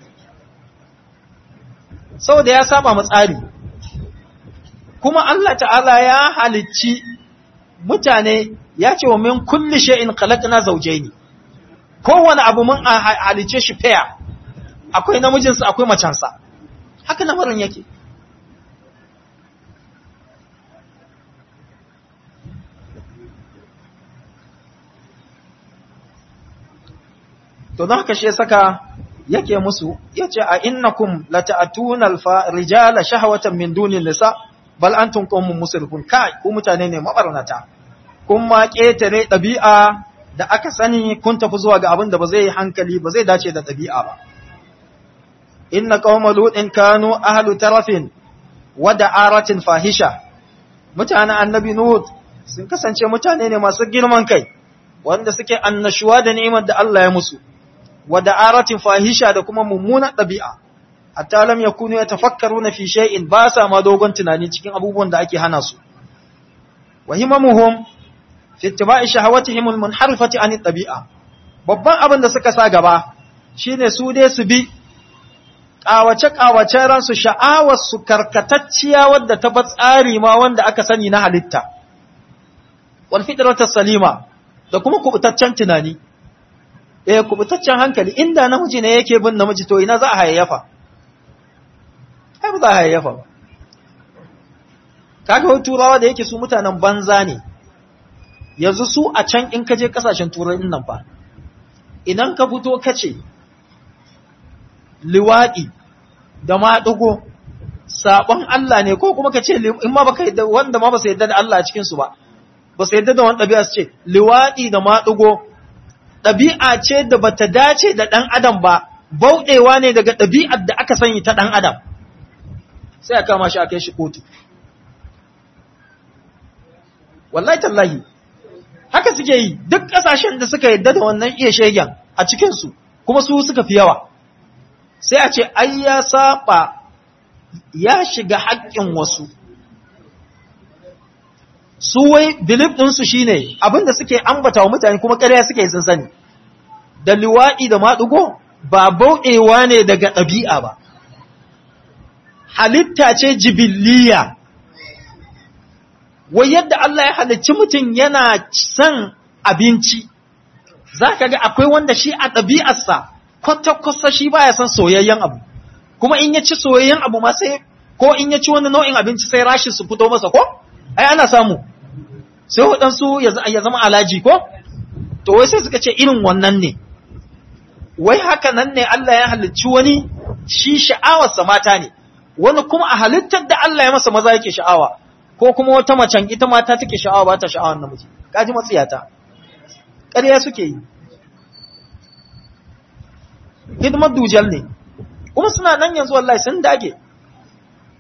saboda ya saba mu tsari kuma Allah ta'ala ya halicci mutane ya ce wa min kulli shay'in khalaqna zawjayn kowane abu mun halicce shi fair akwai namijinsa akwai macansa haka lamarin yake to don haka shi saka yake musu yace a innakum lata'tuna al-rijala shahwatan min dunin nisa bal antum qaumun musrifun kai ku mutane ne mabarnata kun ma ketare dabi'a da aka sani kun tafi zuwa ga abin da ba zai yi hankali ba zai dace da dabi'a ba inna qauma lutin kanu ahlu tarafin wa da'aratin fahisha mutanen annabi nuh sun kasance mutane ne masu girman kai wanda suke annashuwa da ni'imar da Allah ya musu wa da'aratin fahisha da kuma mummunan ɗabi'a hatta lam yakunu yatafakkaruna fi shay'in ba sa ma dogon tunani cikin abubuwan da ake hana su wa himamuhum fi ittiba'i shahawatihim almunharifati an ɗabi'a babban abin da suka sa gaba shine su dai su bi kawace kawace ransu sha'awar su karkatacciya wadda ta ba tsari ma wanda aka sani na halitta wal fitratu salima da kuma kubutaccen tunani eh kubutaccen hankali inda namiji ne yake bin namiji to ina za a hayayyafa ai ba za a hayayyafa ba kaga wani turawa da yake su mutanen banza ne yanzu su a can in ka je kasashen turai nan fa idan ka fito ka ce liwaɗi da maɗugo saɓon Allah ne ko kuma ka ce in ma baka yadda wanda ma ba su yadda da Allah a cikinsu ba ba su yadda da wani ɗabi'a su ce liwaɗi da maɗugo ɗabi'a ce da bata dace da ɗan adam ba bauɗewa ne daga ɗabi'ar da aka sani ta ɗan adam sai a kama shi a kai shi kotu wallahi tallahi haka suke yi duk ƙasashen da suka yadda da wannan iya shegen a cikinsu kuma su suka fi yawa sai a ce ai ya saba ya shiga haƙƙin wasu su wai belief ɗinsu shi ne abinda suke ambata wa mutane kuma ƙarya suke sun sani da liwaɗi da maɗugo ba bauɗewa ne daga ɗabi'a ba halitta ce jibiliya wai yadda Allah ya halicci mutum yana son abinci za ka ga akwai wanda shi a ɗabi'arsa kwata-kwata shi baya son soyayyen abu kuma in ya ci soyayyen abu ma sai ko in ya ci wani nau'in abinci sai rashi su fito masa ko ai ana samu sai waɗansu ya zama alaji ko to wai sai suka ce irin wannan ne wai haka nan ne Allah ya halicci wani shi sha'awarsa mata ne wani kuma a halittar da Allah ya masa maza yake sha'awa ko kuma wata macen ita mata take sha'awa ba ta sha'awar namiji kaji matsiyata ƙarya suke yi hidimar dujal ne kuma suna nan yanzu wallahi sun dage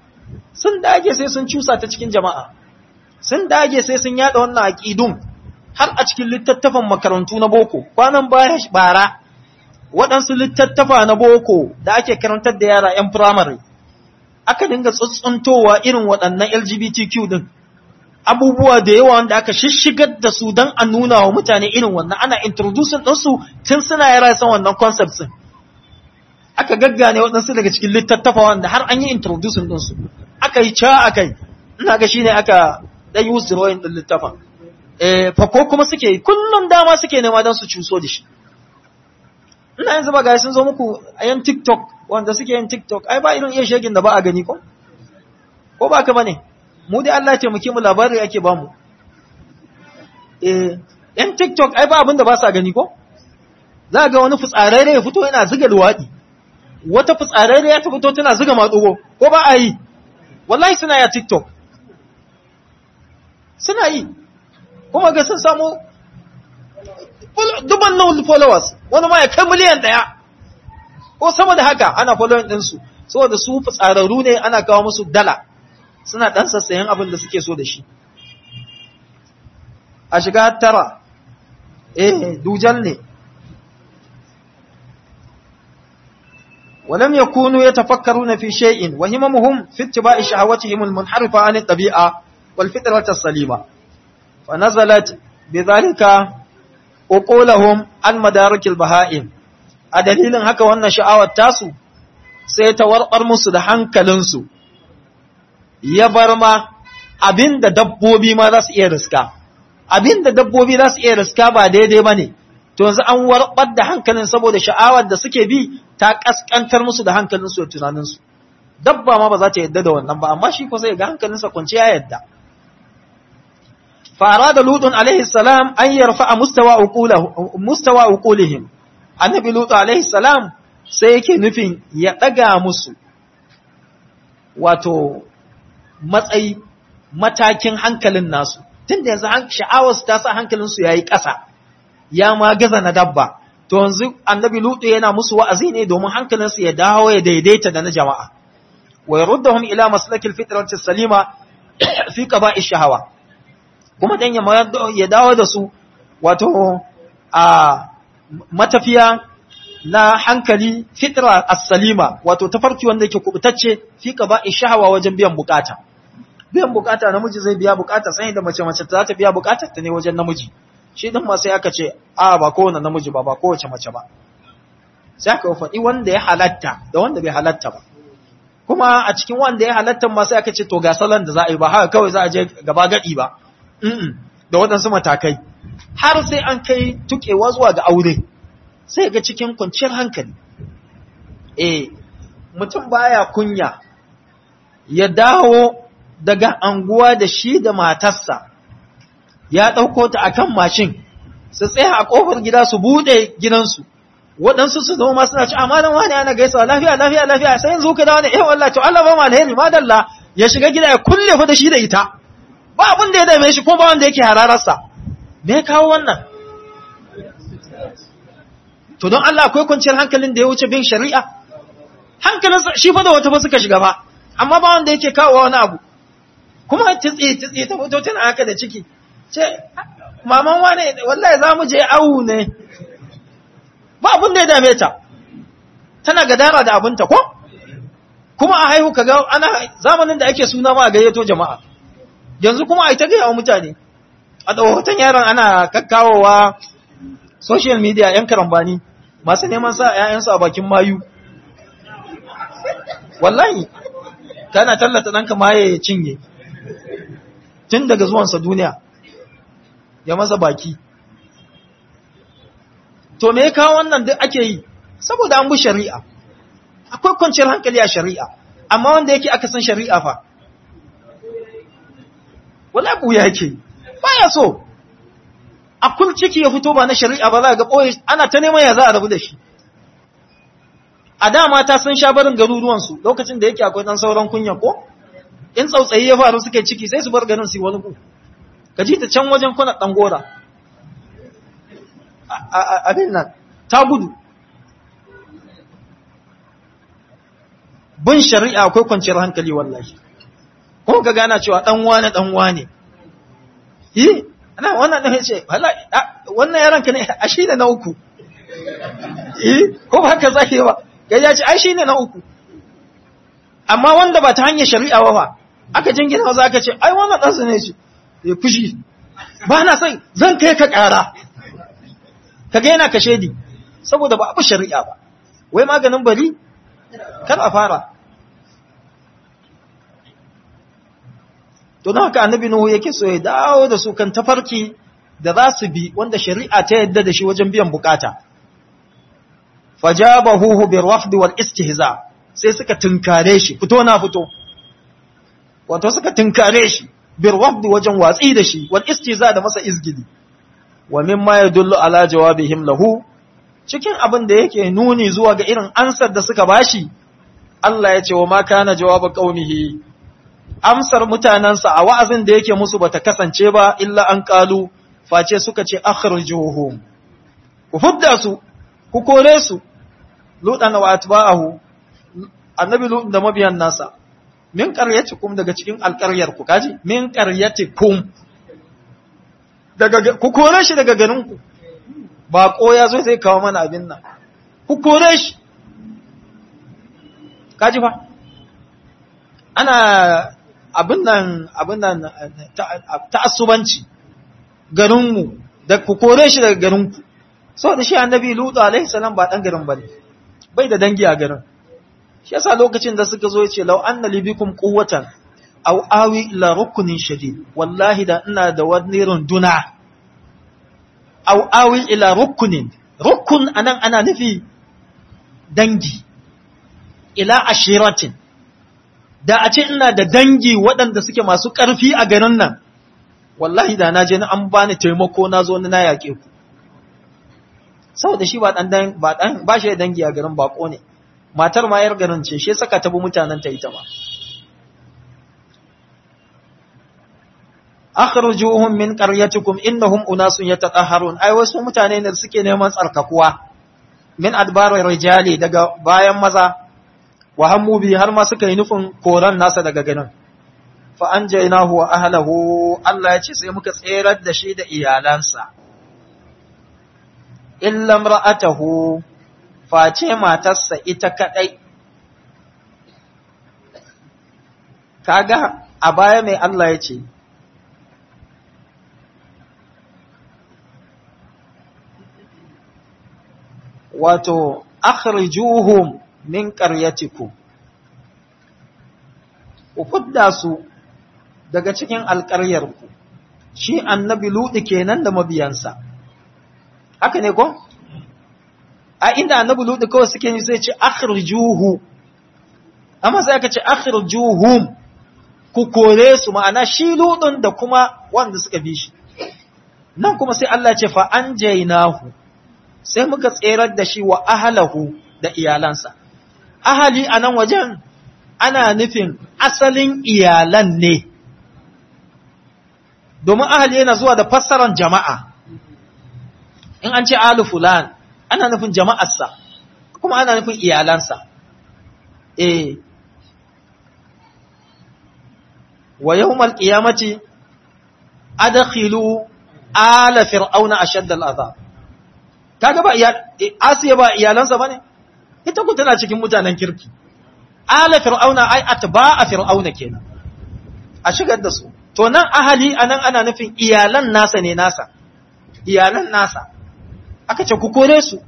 sun dage sai sun cusa ta cikin jama'a sun dage sai sun yada wannan aqidun har a cikin littattafan makarantu na boko kwanan baya bara waɗansu littattafa na boko da ake karantar da yara 'yan firamare aka dinga tsuntsuntowa irin waɗannan LGBTQ din abubuwa da yawa wanda aka shishigar da su don a nuna wa mutane irin wannan ana introducing ɗinsu tun suna yara san wannan concepts din aka gaggane waɗansu daga cikin littattafa wanda har an yi introducing ɗinsu aka yi ca aka yi ina ga shine aka ɗan yi withdrawing ɗin littafin eh fa ko kuma suke kullum dama suke nema don su cuso da shi ina yanzu ba ga sun zo muku a yan tiktok wanda suke yin tiktok ai ba irin iya shegin da ba a gani ko ko ba ka bane mu dai Allah ya taimake mu labari ake ba mu eh yan tiktok ai ba abin da ba sa gani ko za ga wani fitsararre ya fito yana ziga luwaɗi wata fitsararre ya ta fito tana ziga matsugo ko ba a yi wallahi suna ya tiktok suna yi kuma ga sun samu duban nan followers wani ma ya kai miliyan ɗaya ko sama da haka ana following ɗinsu saboda su fitsararru ne ana kawo musu dala suna ɗan sassayen abin da suke so da shi a shiga tara eh dujal ne ولم يكونوا يتفكرون في شيء وهممهم في اتباع شهوتهم المنحرفة عن الطبيعة والفطرة السليمة فنزلت بذلك uqulahum an madarakil baha'im a dalilin haka wannan sha'awar tasu sai ta warbar musu da hankalinsu ya bar ma abinda dabbobi ma za su iya riska abinda dabbobi za su iya riska ba daidai bane to yanzu an warbar da hankalin saboda sha'awar da suke bi ta kaskantar musu da hankalinsu da tunaninsu dabba ma ba za ta yadda da wannan ba amma shi ko sai ga hankalinsa kwanciya yadda فأراد لوط عليه السلام أن يرفع مستوى عقوله مستوى عقولهم النبي لوط عليه السلام sai yake nufin ya ɗaga musu wato matsayi matakin hankalin nasu tun da yanzu sha'awarsu ta sa hankalinsu ya yi ƙasa ya ma gaza na dabba to yanzu annabi lutu yana musu wa'azi ne domin hankalinsu ya dawo ya daidaita da na jama'a wa yaruddahum ila maslakil fitrati salima fi qaba'i shahawa kuma dan ya dawo da su wato a matafiya na hankali fitra as-salima wato tafarki wanda yake kubutacce fi qaba'i shahawa wajen biyan bukata biyan bukata namiji zai biya bukata sai da mace mace za ta biya bukatar ta ne wajen namiji shi din ma sai aka ce a ba kowane namiji ba ba kowace mace ba sai aka faɗi wanda ya halatta da wanda bai halatta ba kuma a cikin wanda ya halatta ma sai aka ce to ga salon da za a yi ba haka kawai za a je gaba gadi ba da waɗansu matakai har sai an kai tukewa zuwa ga aure sai ga cikin kwanciyar hankali eh mutum baya kunya ya dawo daga anguwa da shi da matarsa ya ɗauko ta akan mashin su tsaya a ƙofar gida su buɗe gidansu waɗansu su zama suna ci amalan wani ana gaisawa lafiya lafiya lafiya sai yanzu ka dawo ne eh wallahi to Allah ba mu alheri madalla ya shiga gida ya kulle fa da shi da ita ba abin da ya dame shi ko ba wanda yake hararsa me ya kawo wannan to don Allah akwai kwanciyar hankalin da ya wuce bin shari'a hankalin shi fa da wata ba suka shiga ba amma ba wanda yake kawo wani abu kuma titsi titsi ta fito tana haka da ciki ce maman wane wallahi za mu je awu ne ba abin da ya dame ta tana gadara da abinta ko kuma a haihu kaga ana zamanin da ake suna ma a gayyato jama'a yanzu kuma a yi ta gaya wa mutane a hoton yaron ana kakkawowa social media yan karambani masu neman sa ‘ya'yansu a bakin mayu wallahi kana tallata ɗanka maye ya cinye tun daga zuwansa duniya ya masa baki to me ya kawo wannan duk ake yi saboda an bi shari'a akwai kwanciyar hankali a shari'a amma wanda yake aka san shari'a fa wala buya yake baya so a kul ciki ya fito ba na shari'a ba za ga boye ana ta neman ya za a rabu da shi a da mata sun sha barin garuruwan su lokacin da yake akwai dan sauran kunya ko in tsautsayi ya faru suke ciki sai su bar garin su wani ku ka ji ta can wajen kuna dan gora abin nan ta gudu bin shari'a akwai kwanciyar hankali wallahi ko ka gana cewa dan wane dan wane yi ana wannan ɗan ce wannan yaron ka ne a shi ne na uku eh ko ba haka zai ba ya ce ai shi ne na uku amma wanda ba ta hanyar shari'a ba aka jingina maza aka ce ai wannan ɗansa ne ce ya fushi ba na sai zan kai ka ƙara ka ga yana kashe di saboda ba abu shari'a ba wai maganin bari kar a fara to don haka annabi nuhu yake so ya dawo da su kan tafarki da za su bi wanda shari'a ta yadda da shi wajen biyan bukata fajabahu bir rafd wal istihza sai suka tunkare shi fito na fito wato suka tunkare shi bir rafd wajen watsi da shi wal istihza da masa izgidi wa mimma yadullu ala jawabihim lahu cikin abin da yake nuni zuwa ga irin ansar da suka bashi Allah ya ce wa ma kana jawaba qaumihi amsar mutanansa a wa'azin da yake musu bata kasance ba illa an qalu face suka ce akhrijuhum ku fudda su ku kore su ludan wa atba'ahu annabi lut da mabiyan nasa min qaryatikum daga cikin alqaryar ku kaji min qaryatikum daga ku kore shi daga garin ku bako ya zo zai kawo mana abin nan ku kore shi kaji fa ana abin nan abin nan ta'assubanci garinmu da ku kore shi daga garinku saboda shi annabi lutu alaihi salam ba dan garin bane bai da dangi a garin shi yasa lokacin da suka zo yace law anna libikum quwwatan aw awi ila rukunin shadid wallahi da ina da wani runduna aw awi ila rukunin rukun anan ana nufi dangi ila ashiratin da a ce ina da dangi waɗanda suke masu ƙarfi a garin nan wallahi da na je na an bani taimako na zo na yaƙe ku saboda shi ba dan ba dan ba shi da dangi a garin bako ne matar ma yar garin ce shi saka ta bi mutanen ta ita ma akhrijuhum min qaryatikum innahum unasun yatatahharun ai wasu mutane ne suke neman tsarkakuwa min adbarir rijali daga bayan maza wa hammu bi har ma suka yi nufin koran nasa daga ganin fa anjaynahu wa ahlihi Allah ya ce sai muka tserar da shi da iyalansa illa imra'atahu face matarsa ita kadai kaga a baya mai Allah ya ce wato akhrijuhum min qaryatikum ku fudda su daga cikin alƙaryarku shi annabi ludi kenan da mabiyansa haka ne ko a inda annabi ludi kawai suke yi sai ce akhrijuhu amma sai aka ce akhrijuhum ku kore su ma'ana shi ludin da kuma wanda suka bi shi nan kuma sai Allah ce fa anjaynahu sai muka tserar da shi wa ahlahu da iyalansa ahali a nan wajen ana nufin asalin iyalan ne domin ahali yana zuwa da fassaran jama'a in an ce alu fulan ana nufin jama'arsa kuma ana nufin iyalansa eh wa yawmal qiyamati adkhilu ala fir'auna ashadda al'azab kaga ba asiya ba iyalansa bane ita ku tana cikin mutanen kirki ala fir'auna ai atba'a fir'auna kenan a shigar da su to nan ahali anan ana nufin iyalan nasa ne nasa iyalan nasa aka ce ku kore su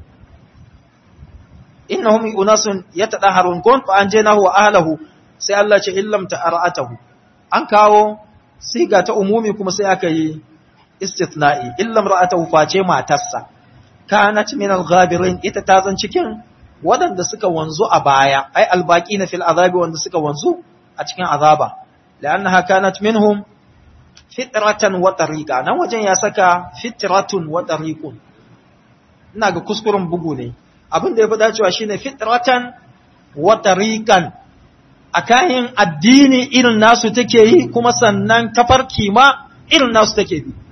innahum unasun yatadaharun kun fa anjaynahu wa ahlihi sai Allah ce illam ta'aratahu an kawo siga ta umumi kuma sai aka yi istithna'i illam ra'atahu face matarsa kanat min al-ghabirin ita ta zan cikin waɗanda suka wanzu a baya ai albaki na fil azabi wanda suka wanzu a cikin azaba la'annaha kanat minhum fitratan wa tariqa nan wajen ya saka fitratun wa tariqun ina ga kuskuren bugu ne abin da ya fi dacewa shine fitratan wa tariqan akayin addini irin nasu take yi kuma sannan tafarki ma irin nasu take bi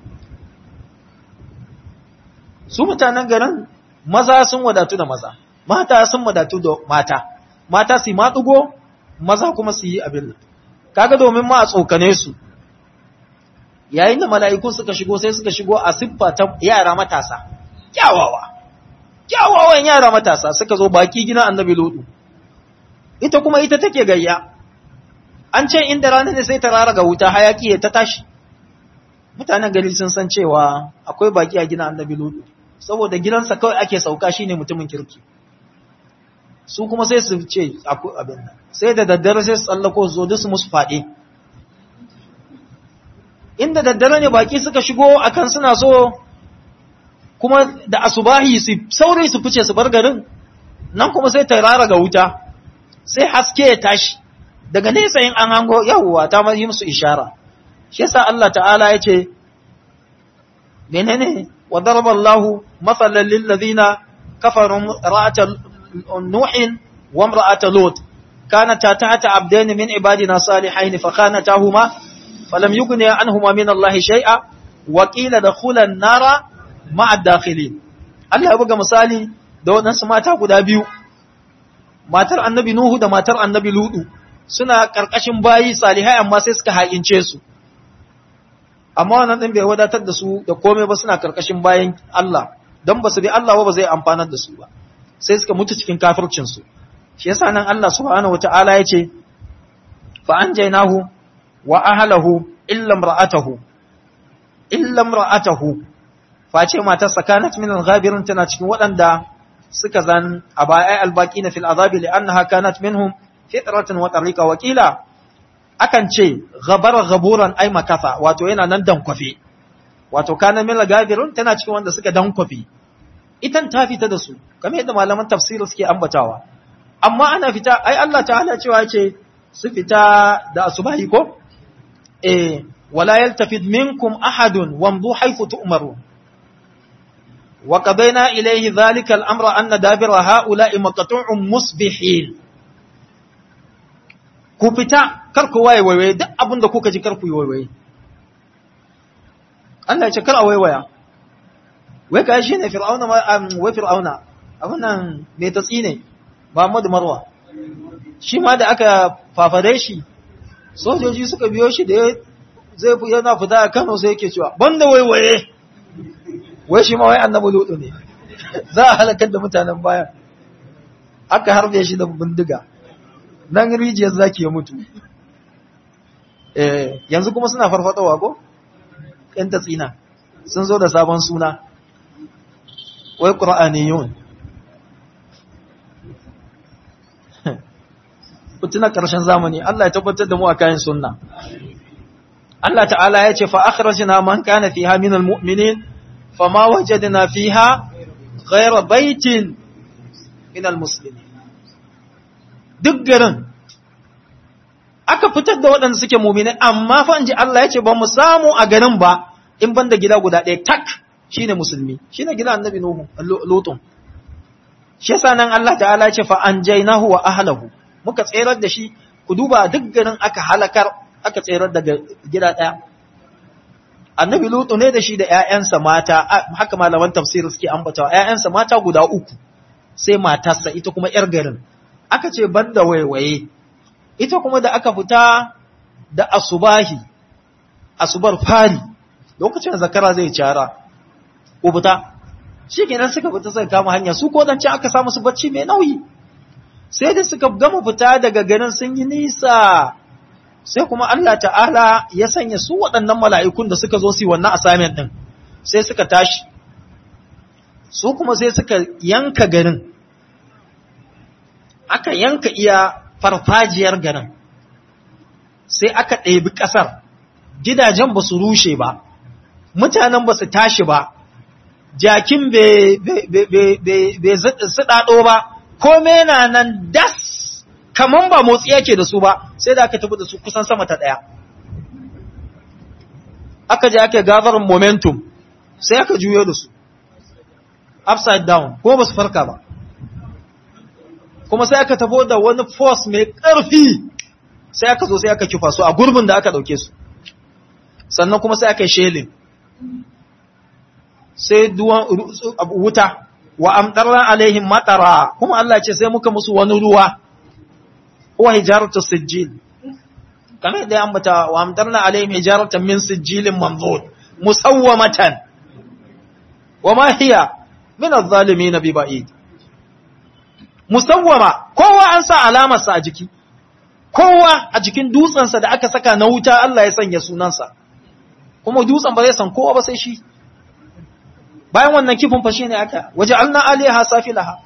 su mutanen garin maza sun wadatu da maza mata sun wadatu da mata mata su matsugo maza kuma su yi abin kaga domin ma a tsokane su yayin da mala'ikun suka shigo sai suka shigo a siffa ta yara matasa kyawawa kyawawan yara matasa suka zo baki gina annabi lodu ita kuma ita take gayya an ce inda rana ne sai ta rara ga wuta hayaki ya ta tashi mutanen gari sun san cewa akwai baki a gina annabi lodu saboda gidansa kawai ake sauka shine mutumin kirki su kuma sai su ce akwai abin nan sai da daddare sai su tsallako su zo duk su musu faɗi inda daddare ne baki suka shigo akan suna so kuma da asubahi su saurayi su fice su bar garin nan kuma sai ta rara ga wuta sai haske ya tashi daga nesa yin an hango yawwa ta yi musu ishara shi yasa Allah ta'ala ya ce menene wa daraba Allah mathalan lil ladina kafaru ra'ata nuhin wa imra'ata lut kanata tahta abdain min ibadina salihain fa khanatahuma falam yughni anhuma min Allah shay'a wa qila dakhula an-nara ma'a ad-dakhilin Allah ya buga misali da wadansu mata guda biyu matar annabi Nuhu da matar annabi Ludu suna ƙarƙashin bayi salihai amma sai suka haƙince su amma wannan ɗin bai wadatar da su da komai ba suna ƙarƙashin bayan Allah don ba su bi Allah ba ba zai amfanar da su ba sai suka mutu cikin kafircinsu shi yasa nan Allah subhanahu wata'ala ya ce fa anjaynahu wa ahlahu illa imra'atahu illa imra'atahu face matar sakanat min al-ghabirin tana cikin waɗanda suka zan a baya albaqina fil azabi li'annaha kanat minhum fitratan wa tariqa wakila akan ce ghabara ghaburan ay makatha wato yana nan dankwafe wato kana min gabirun tana cikin wanda suka dankwafe itan ta fita da su kamar yadda malaman tafsiri suke ambatawa amma ana fita ai Allah ta'ala cewa ce su fita da asubahi ko eh wala yaltafid minkum ahadun wamdu haythu tu'marun wa qadayna ilayhi dhalika al-amra anna dabira ha'ula'i maqtu'un musbihin ku fita kar ku waye waiwaye duk abin da kuka ji kar ku yi waiwaye Allah ya ce kar a waiwaya wai ka shi ne fir'auna ma wai fir'auna abin nan mai tatsi ne Muhammadu Marwa shi ma da aka fafare shi sojoji suka biyo shi da zai fi yana fita a Kano sai yake cewa banda waiwaye wai shi ma wai annabi lutu ne za a halakar da mutanen baya aka harbe shi da bindiga nan rijiyar zaki ya mutu eh yanzu kuma suna farfatowa ko ƴan tatsina sun zo da sabon suna wai qur'aniyun kutuna karshen zamani Allah ya tabbatar da mu a kayan sunna Allah ta'ala ya ce fa akhrajna man kana fiha minal mu'minin fama wajadna fiha ghayra baitin minal muslimin duk garin aka fitar da waɗanda suke mumini amma fa ji Allah ya ce ba mu samu a garin ba in banda gida guda ɗaya tak shine musulmi shine gida annabi nuhu lutun shi yasa nan Allah ta'ala ya ce fa anjaynahu wa ahlihi muka tserar da shi ku duba duk garin aka halakar aka tserar daga gida ɗaya annabi lutu ne da shi da ƴaƴansa mata haka malaman tafsir suke ambatawa ƴaƴansa mata guda uku sai matarsa ita kuma ƴar garin aka ce banda waiwaye ita kuma da aka fita da asubahi asubar fari lokacin zakara zai cara ko fita shi kenan suka fita suka kama hanya su ko dan aka samu su bacci mai nauyi sai da suka gama fita daga garin sun yi nisa sai kuma Allah ta'ala ya sanya su waɗannan mala'ikun da suka zo su yi wannan assignment din sai suka tashi su kuma sai suka yanka garin aka yanka iya farfajiyar garin sai aka ɗebi ƙasar gidajen ba su rushe ba mutanen ba su tashi ba jakin bai suɗaɗo ba kome na nan das kaman ba motsi yake da su ba sai da aka tafi da su kusan sama ta ɗaya aka je aka gathering momentum sai aka juyo da su upside down ko ba su farka ba kuma sai aka tafo da wani force mai ƙarfi sai aka zo sai aka kifa su a gurbin da aka ɗauke su sannan kuma sai aka yi shelin sai duwan wuta wa amtarna alaihim matara kuma Allah ce sai muka musu wani ruwa wa hijaratu sijjil kamar da ya ambata wa amtarna alaihim hijaratan min sijilin manzur musawwamatan wa ma hiya min adh-dhalimin bi ba'id musawwama kowa an sa alamar sa a jiki kowa a jikin dutsensa da aka saka na wuta Allah ya sanya sunansa kuma dutsen ba zai san kowa ba sai shi bayan wannan kifin fashe ne aka waje alna aliha safilaha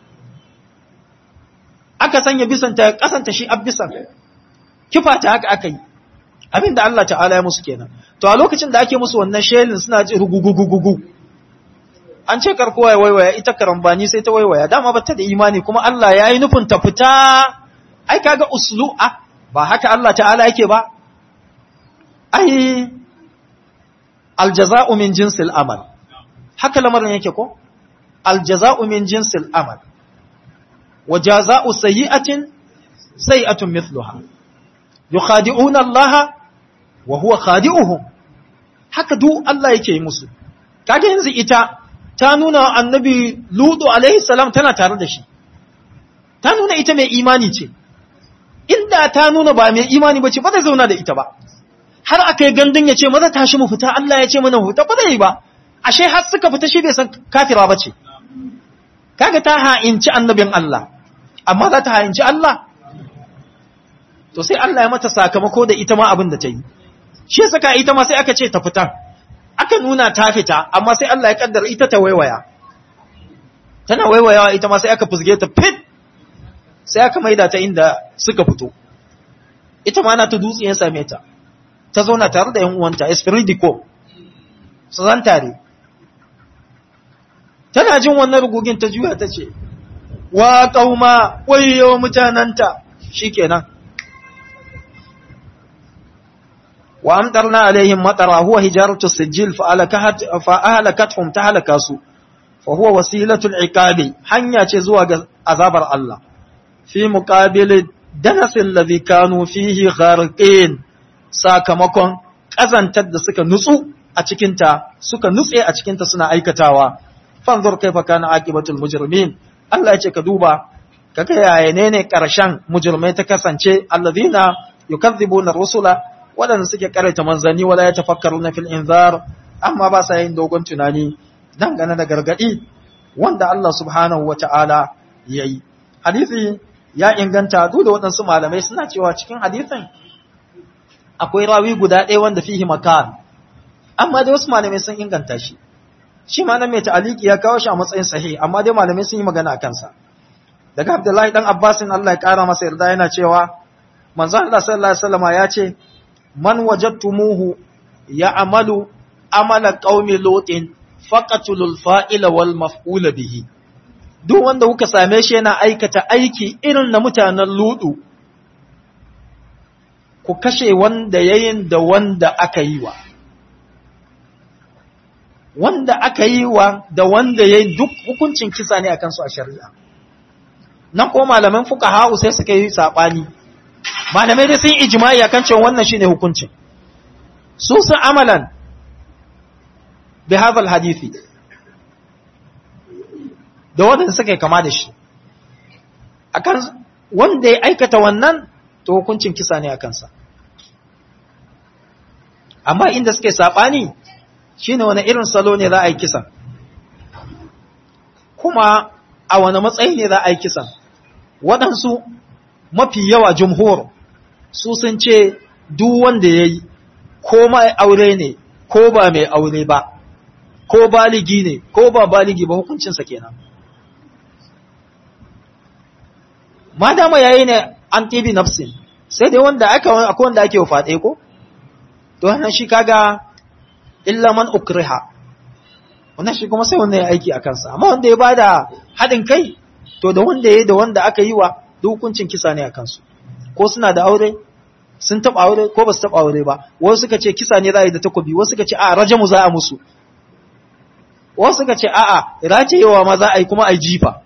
aka sanya bisanta kasanta shi abbisan kifa ta haka aka yi abinda Allah ta'ala ya musu kenan to a lokacin da ake musu wannan shelin suna ji rugugugugugu an ce karkowa ya waiwaya ita karambani sai ta waiwaya dama ba ta da imani kuma Allah ya yi nufin ta fita ai kaga uslu a ba haka Allah ta'ala yake ba ai aljaza'u min jinsil amal haka lamarin yake ko aljaza'u min jinsil amal wa jaza'u sayyi'atin sayyi'atun mithluha yukhadi'una Allah wa huwa khadi'uhum haka duk Allah yake yi musu kaga yanzu ita ta nuna annabi ludu alaihi salam tana tare da shi ta nuna ita mai imani ce inda ta nuna ba mai imani bace ba zai zauna da ita ba har aka yi gandun ya ce maza tashi mu fita Allah ya ce mana fita ba zai yi ba ashe har suka fita shi bai san kafira ba ce kaga ta ha'inci annabin Allah amma za ta ha'inci Allah to sai Allah ya mata sakamako da ita ma abin da ta yi shi saka ita ma sai aka ce ta fita aka nuna ta fita amma sai Allah ya kaddara ita ta waiwaya tana waiwayawa ita ma sai aka fusge ta fit sai aka maida ta inda suka fito ita ma na ta dutse ya same ta ta zauna tare da ‘yan uwanta, Espiridico, su zan tare. Tana jin wannan rugugin ta juya ta ce, Wa ƙauma, wayo mutananta, shi kenan. Wa amtarna alaihim matara huwa hijaratu sijil fa'ahalakathum ta halaka su, fa huwa wasilatul iqabi hanya ce zuwa ga azabar Allah. Fi muqabili danasin ladhi kanu fihi gharqin sakamakon ƙazantar da suka nutsu a cikinta suka nutse a cikinta suna aikatawa fanzur kaifa kana aqibatul mujrimin Allah ya ce ka duba kaga yaya ne ne karshen mujrimai ta kasance allazina yukazzibuna rusula wadanda suke karanta manzani wala yatafakkaruna fil inzar amma ba sa yin dogon tunani dangane da gargadi wanda Allah subhanahu wataala yayi hadisi ya inganta duk da waɗansu malamai suna cewa cikin hadisin akwai rawi guda ɗaya wanda fihi makan amma dai wasu malamai sun inganta shi shi ma nan mai ta'aliki ya kawo shi a matsayin sahih amma dai malamai sun yi magana a kansa daga Abdullahi dan Abbasin Allah ya kara masa yarda yana cewa manzo Allah sallallahu alaihi wasallam ya ce man wajadtumuhu ya'malu amala qaumi lutin faqatulul fa'ila wal maf'ula bihi duk wanda kuka same shi yana aikata aiki irin na mutanen ludu ku kashe wanda yayin da wanda aka yi wa wanda aka yi wa da wanda yayin duk hukuncin kisa ne akan su a shari'a nan ko malaman fuqaha sai suka yi sabani malamai dai sun ijma'i akan cewa wannan shine hukuncin su sun amalan bi hadha hadisi da wanda suka kama da shi akan wanda ya aikata wannan to hukuncin kisa ne a kansa amma inda suke saɓani shine wani irin salo ne za a yi kisan kuma a wani matsayi ne za a yi kisan waɗansu mafi yawa jumhur su sun ce duk wanda ya yi ko mai aure ne ko ba mai aure ba ko baligi ne ko ba baligi ba hukuncinsa kenan ma dama yayi ne an tibi nafsin sai dai wanda aka akwai wanda ake faɗe ko to wannan shi kaga illa man ukriha wannan shi kuma sai wanda ya aiki a kansa amma wanda ya bada haɗin kai to da wanda ya da wanda aka yi wa duk hukuncin kisa ne a kansu ko suna da aure sun taɓa aure ko ba su taɓa aure ba wasu suka ce kisa ne za a yi da takobi wasu suka ce a rajamu za a musu wasu suka ce a'a rajayewa ma za a yi kuma a yi jifa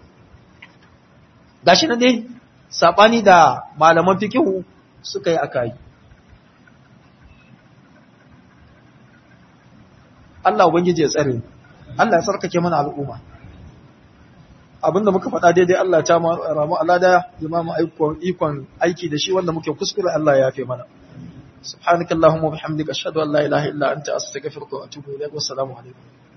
gashi na dai saɓani da malaman fikihu suka yi aka yi. Allah Ubangiji ya tsare, Allah ya tsarkake mana al'umma. abinda muka faɗa daidai Allah ta ramu alada ya ma mu ikon aiki da shi wanda muke kuskure Allah ya yafe mana subhanakallahumma wa bihamdika ashhadu an la ilaha illa anta astaghfiruka wa atubu ilaik wa assalamu alaikum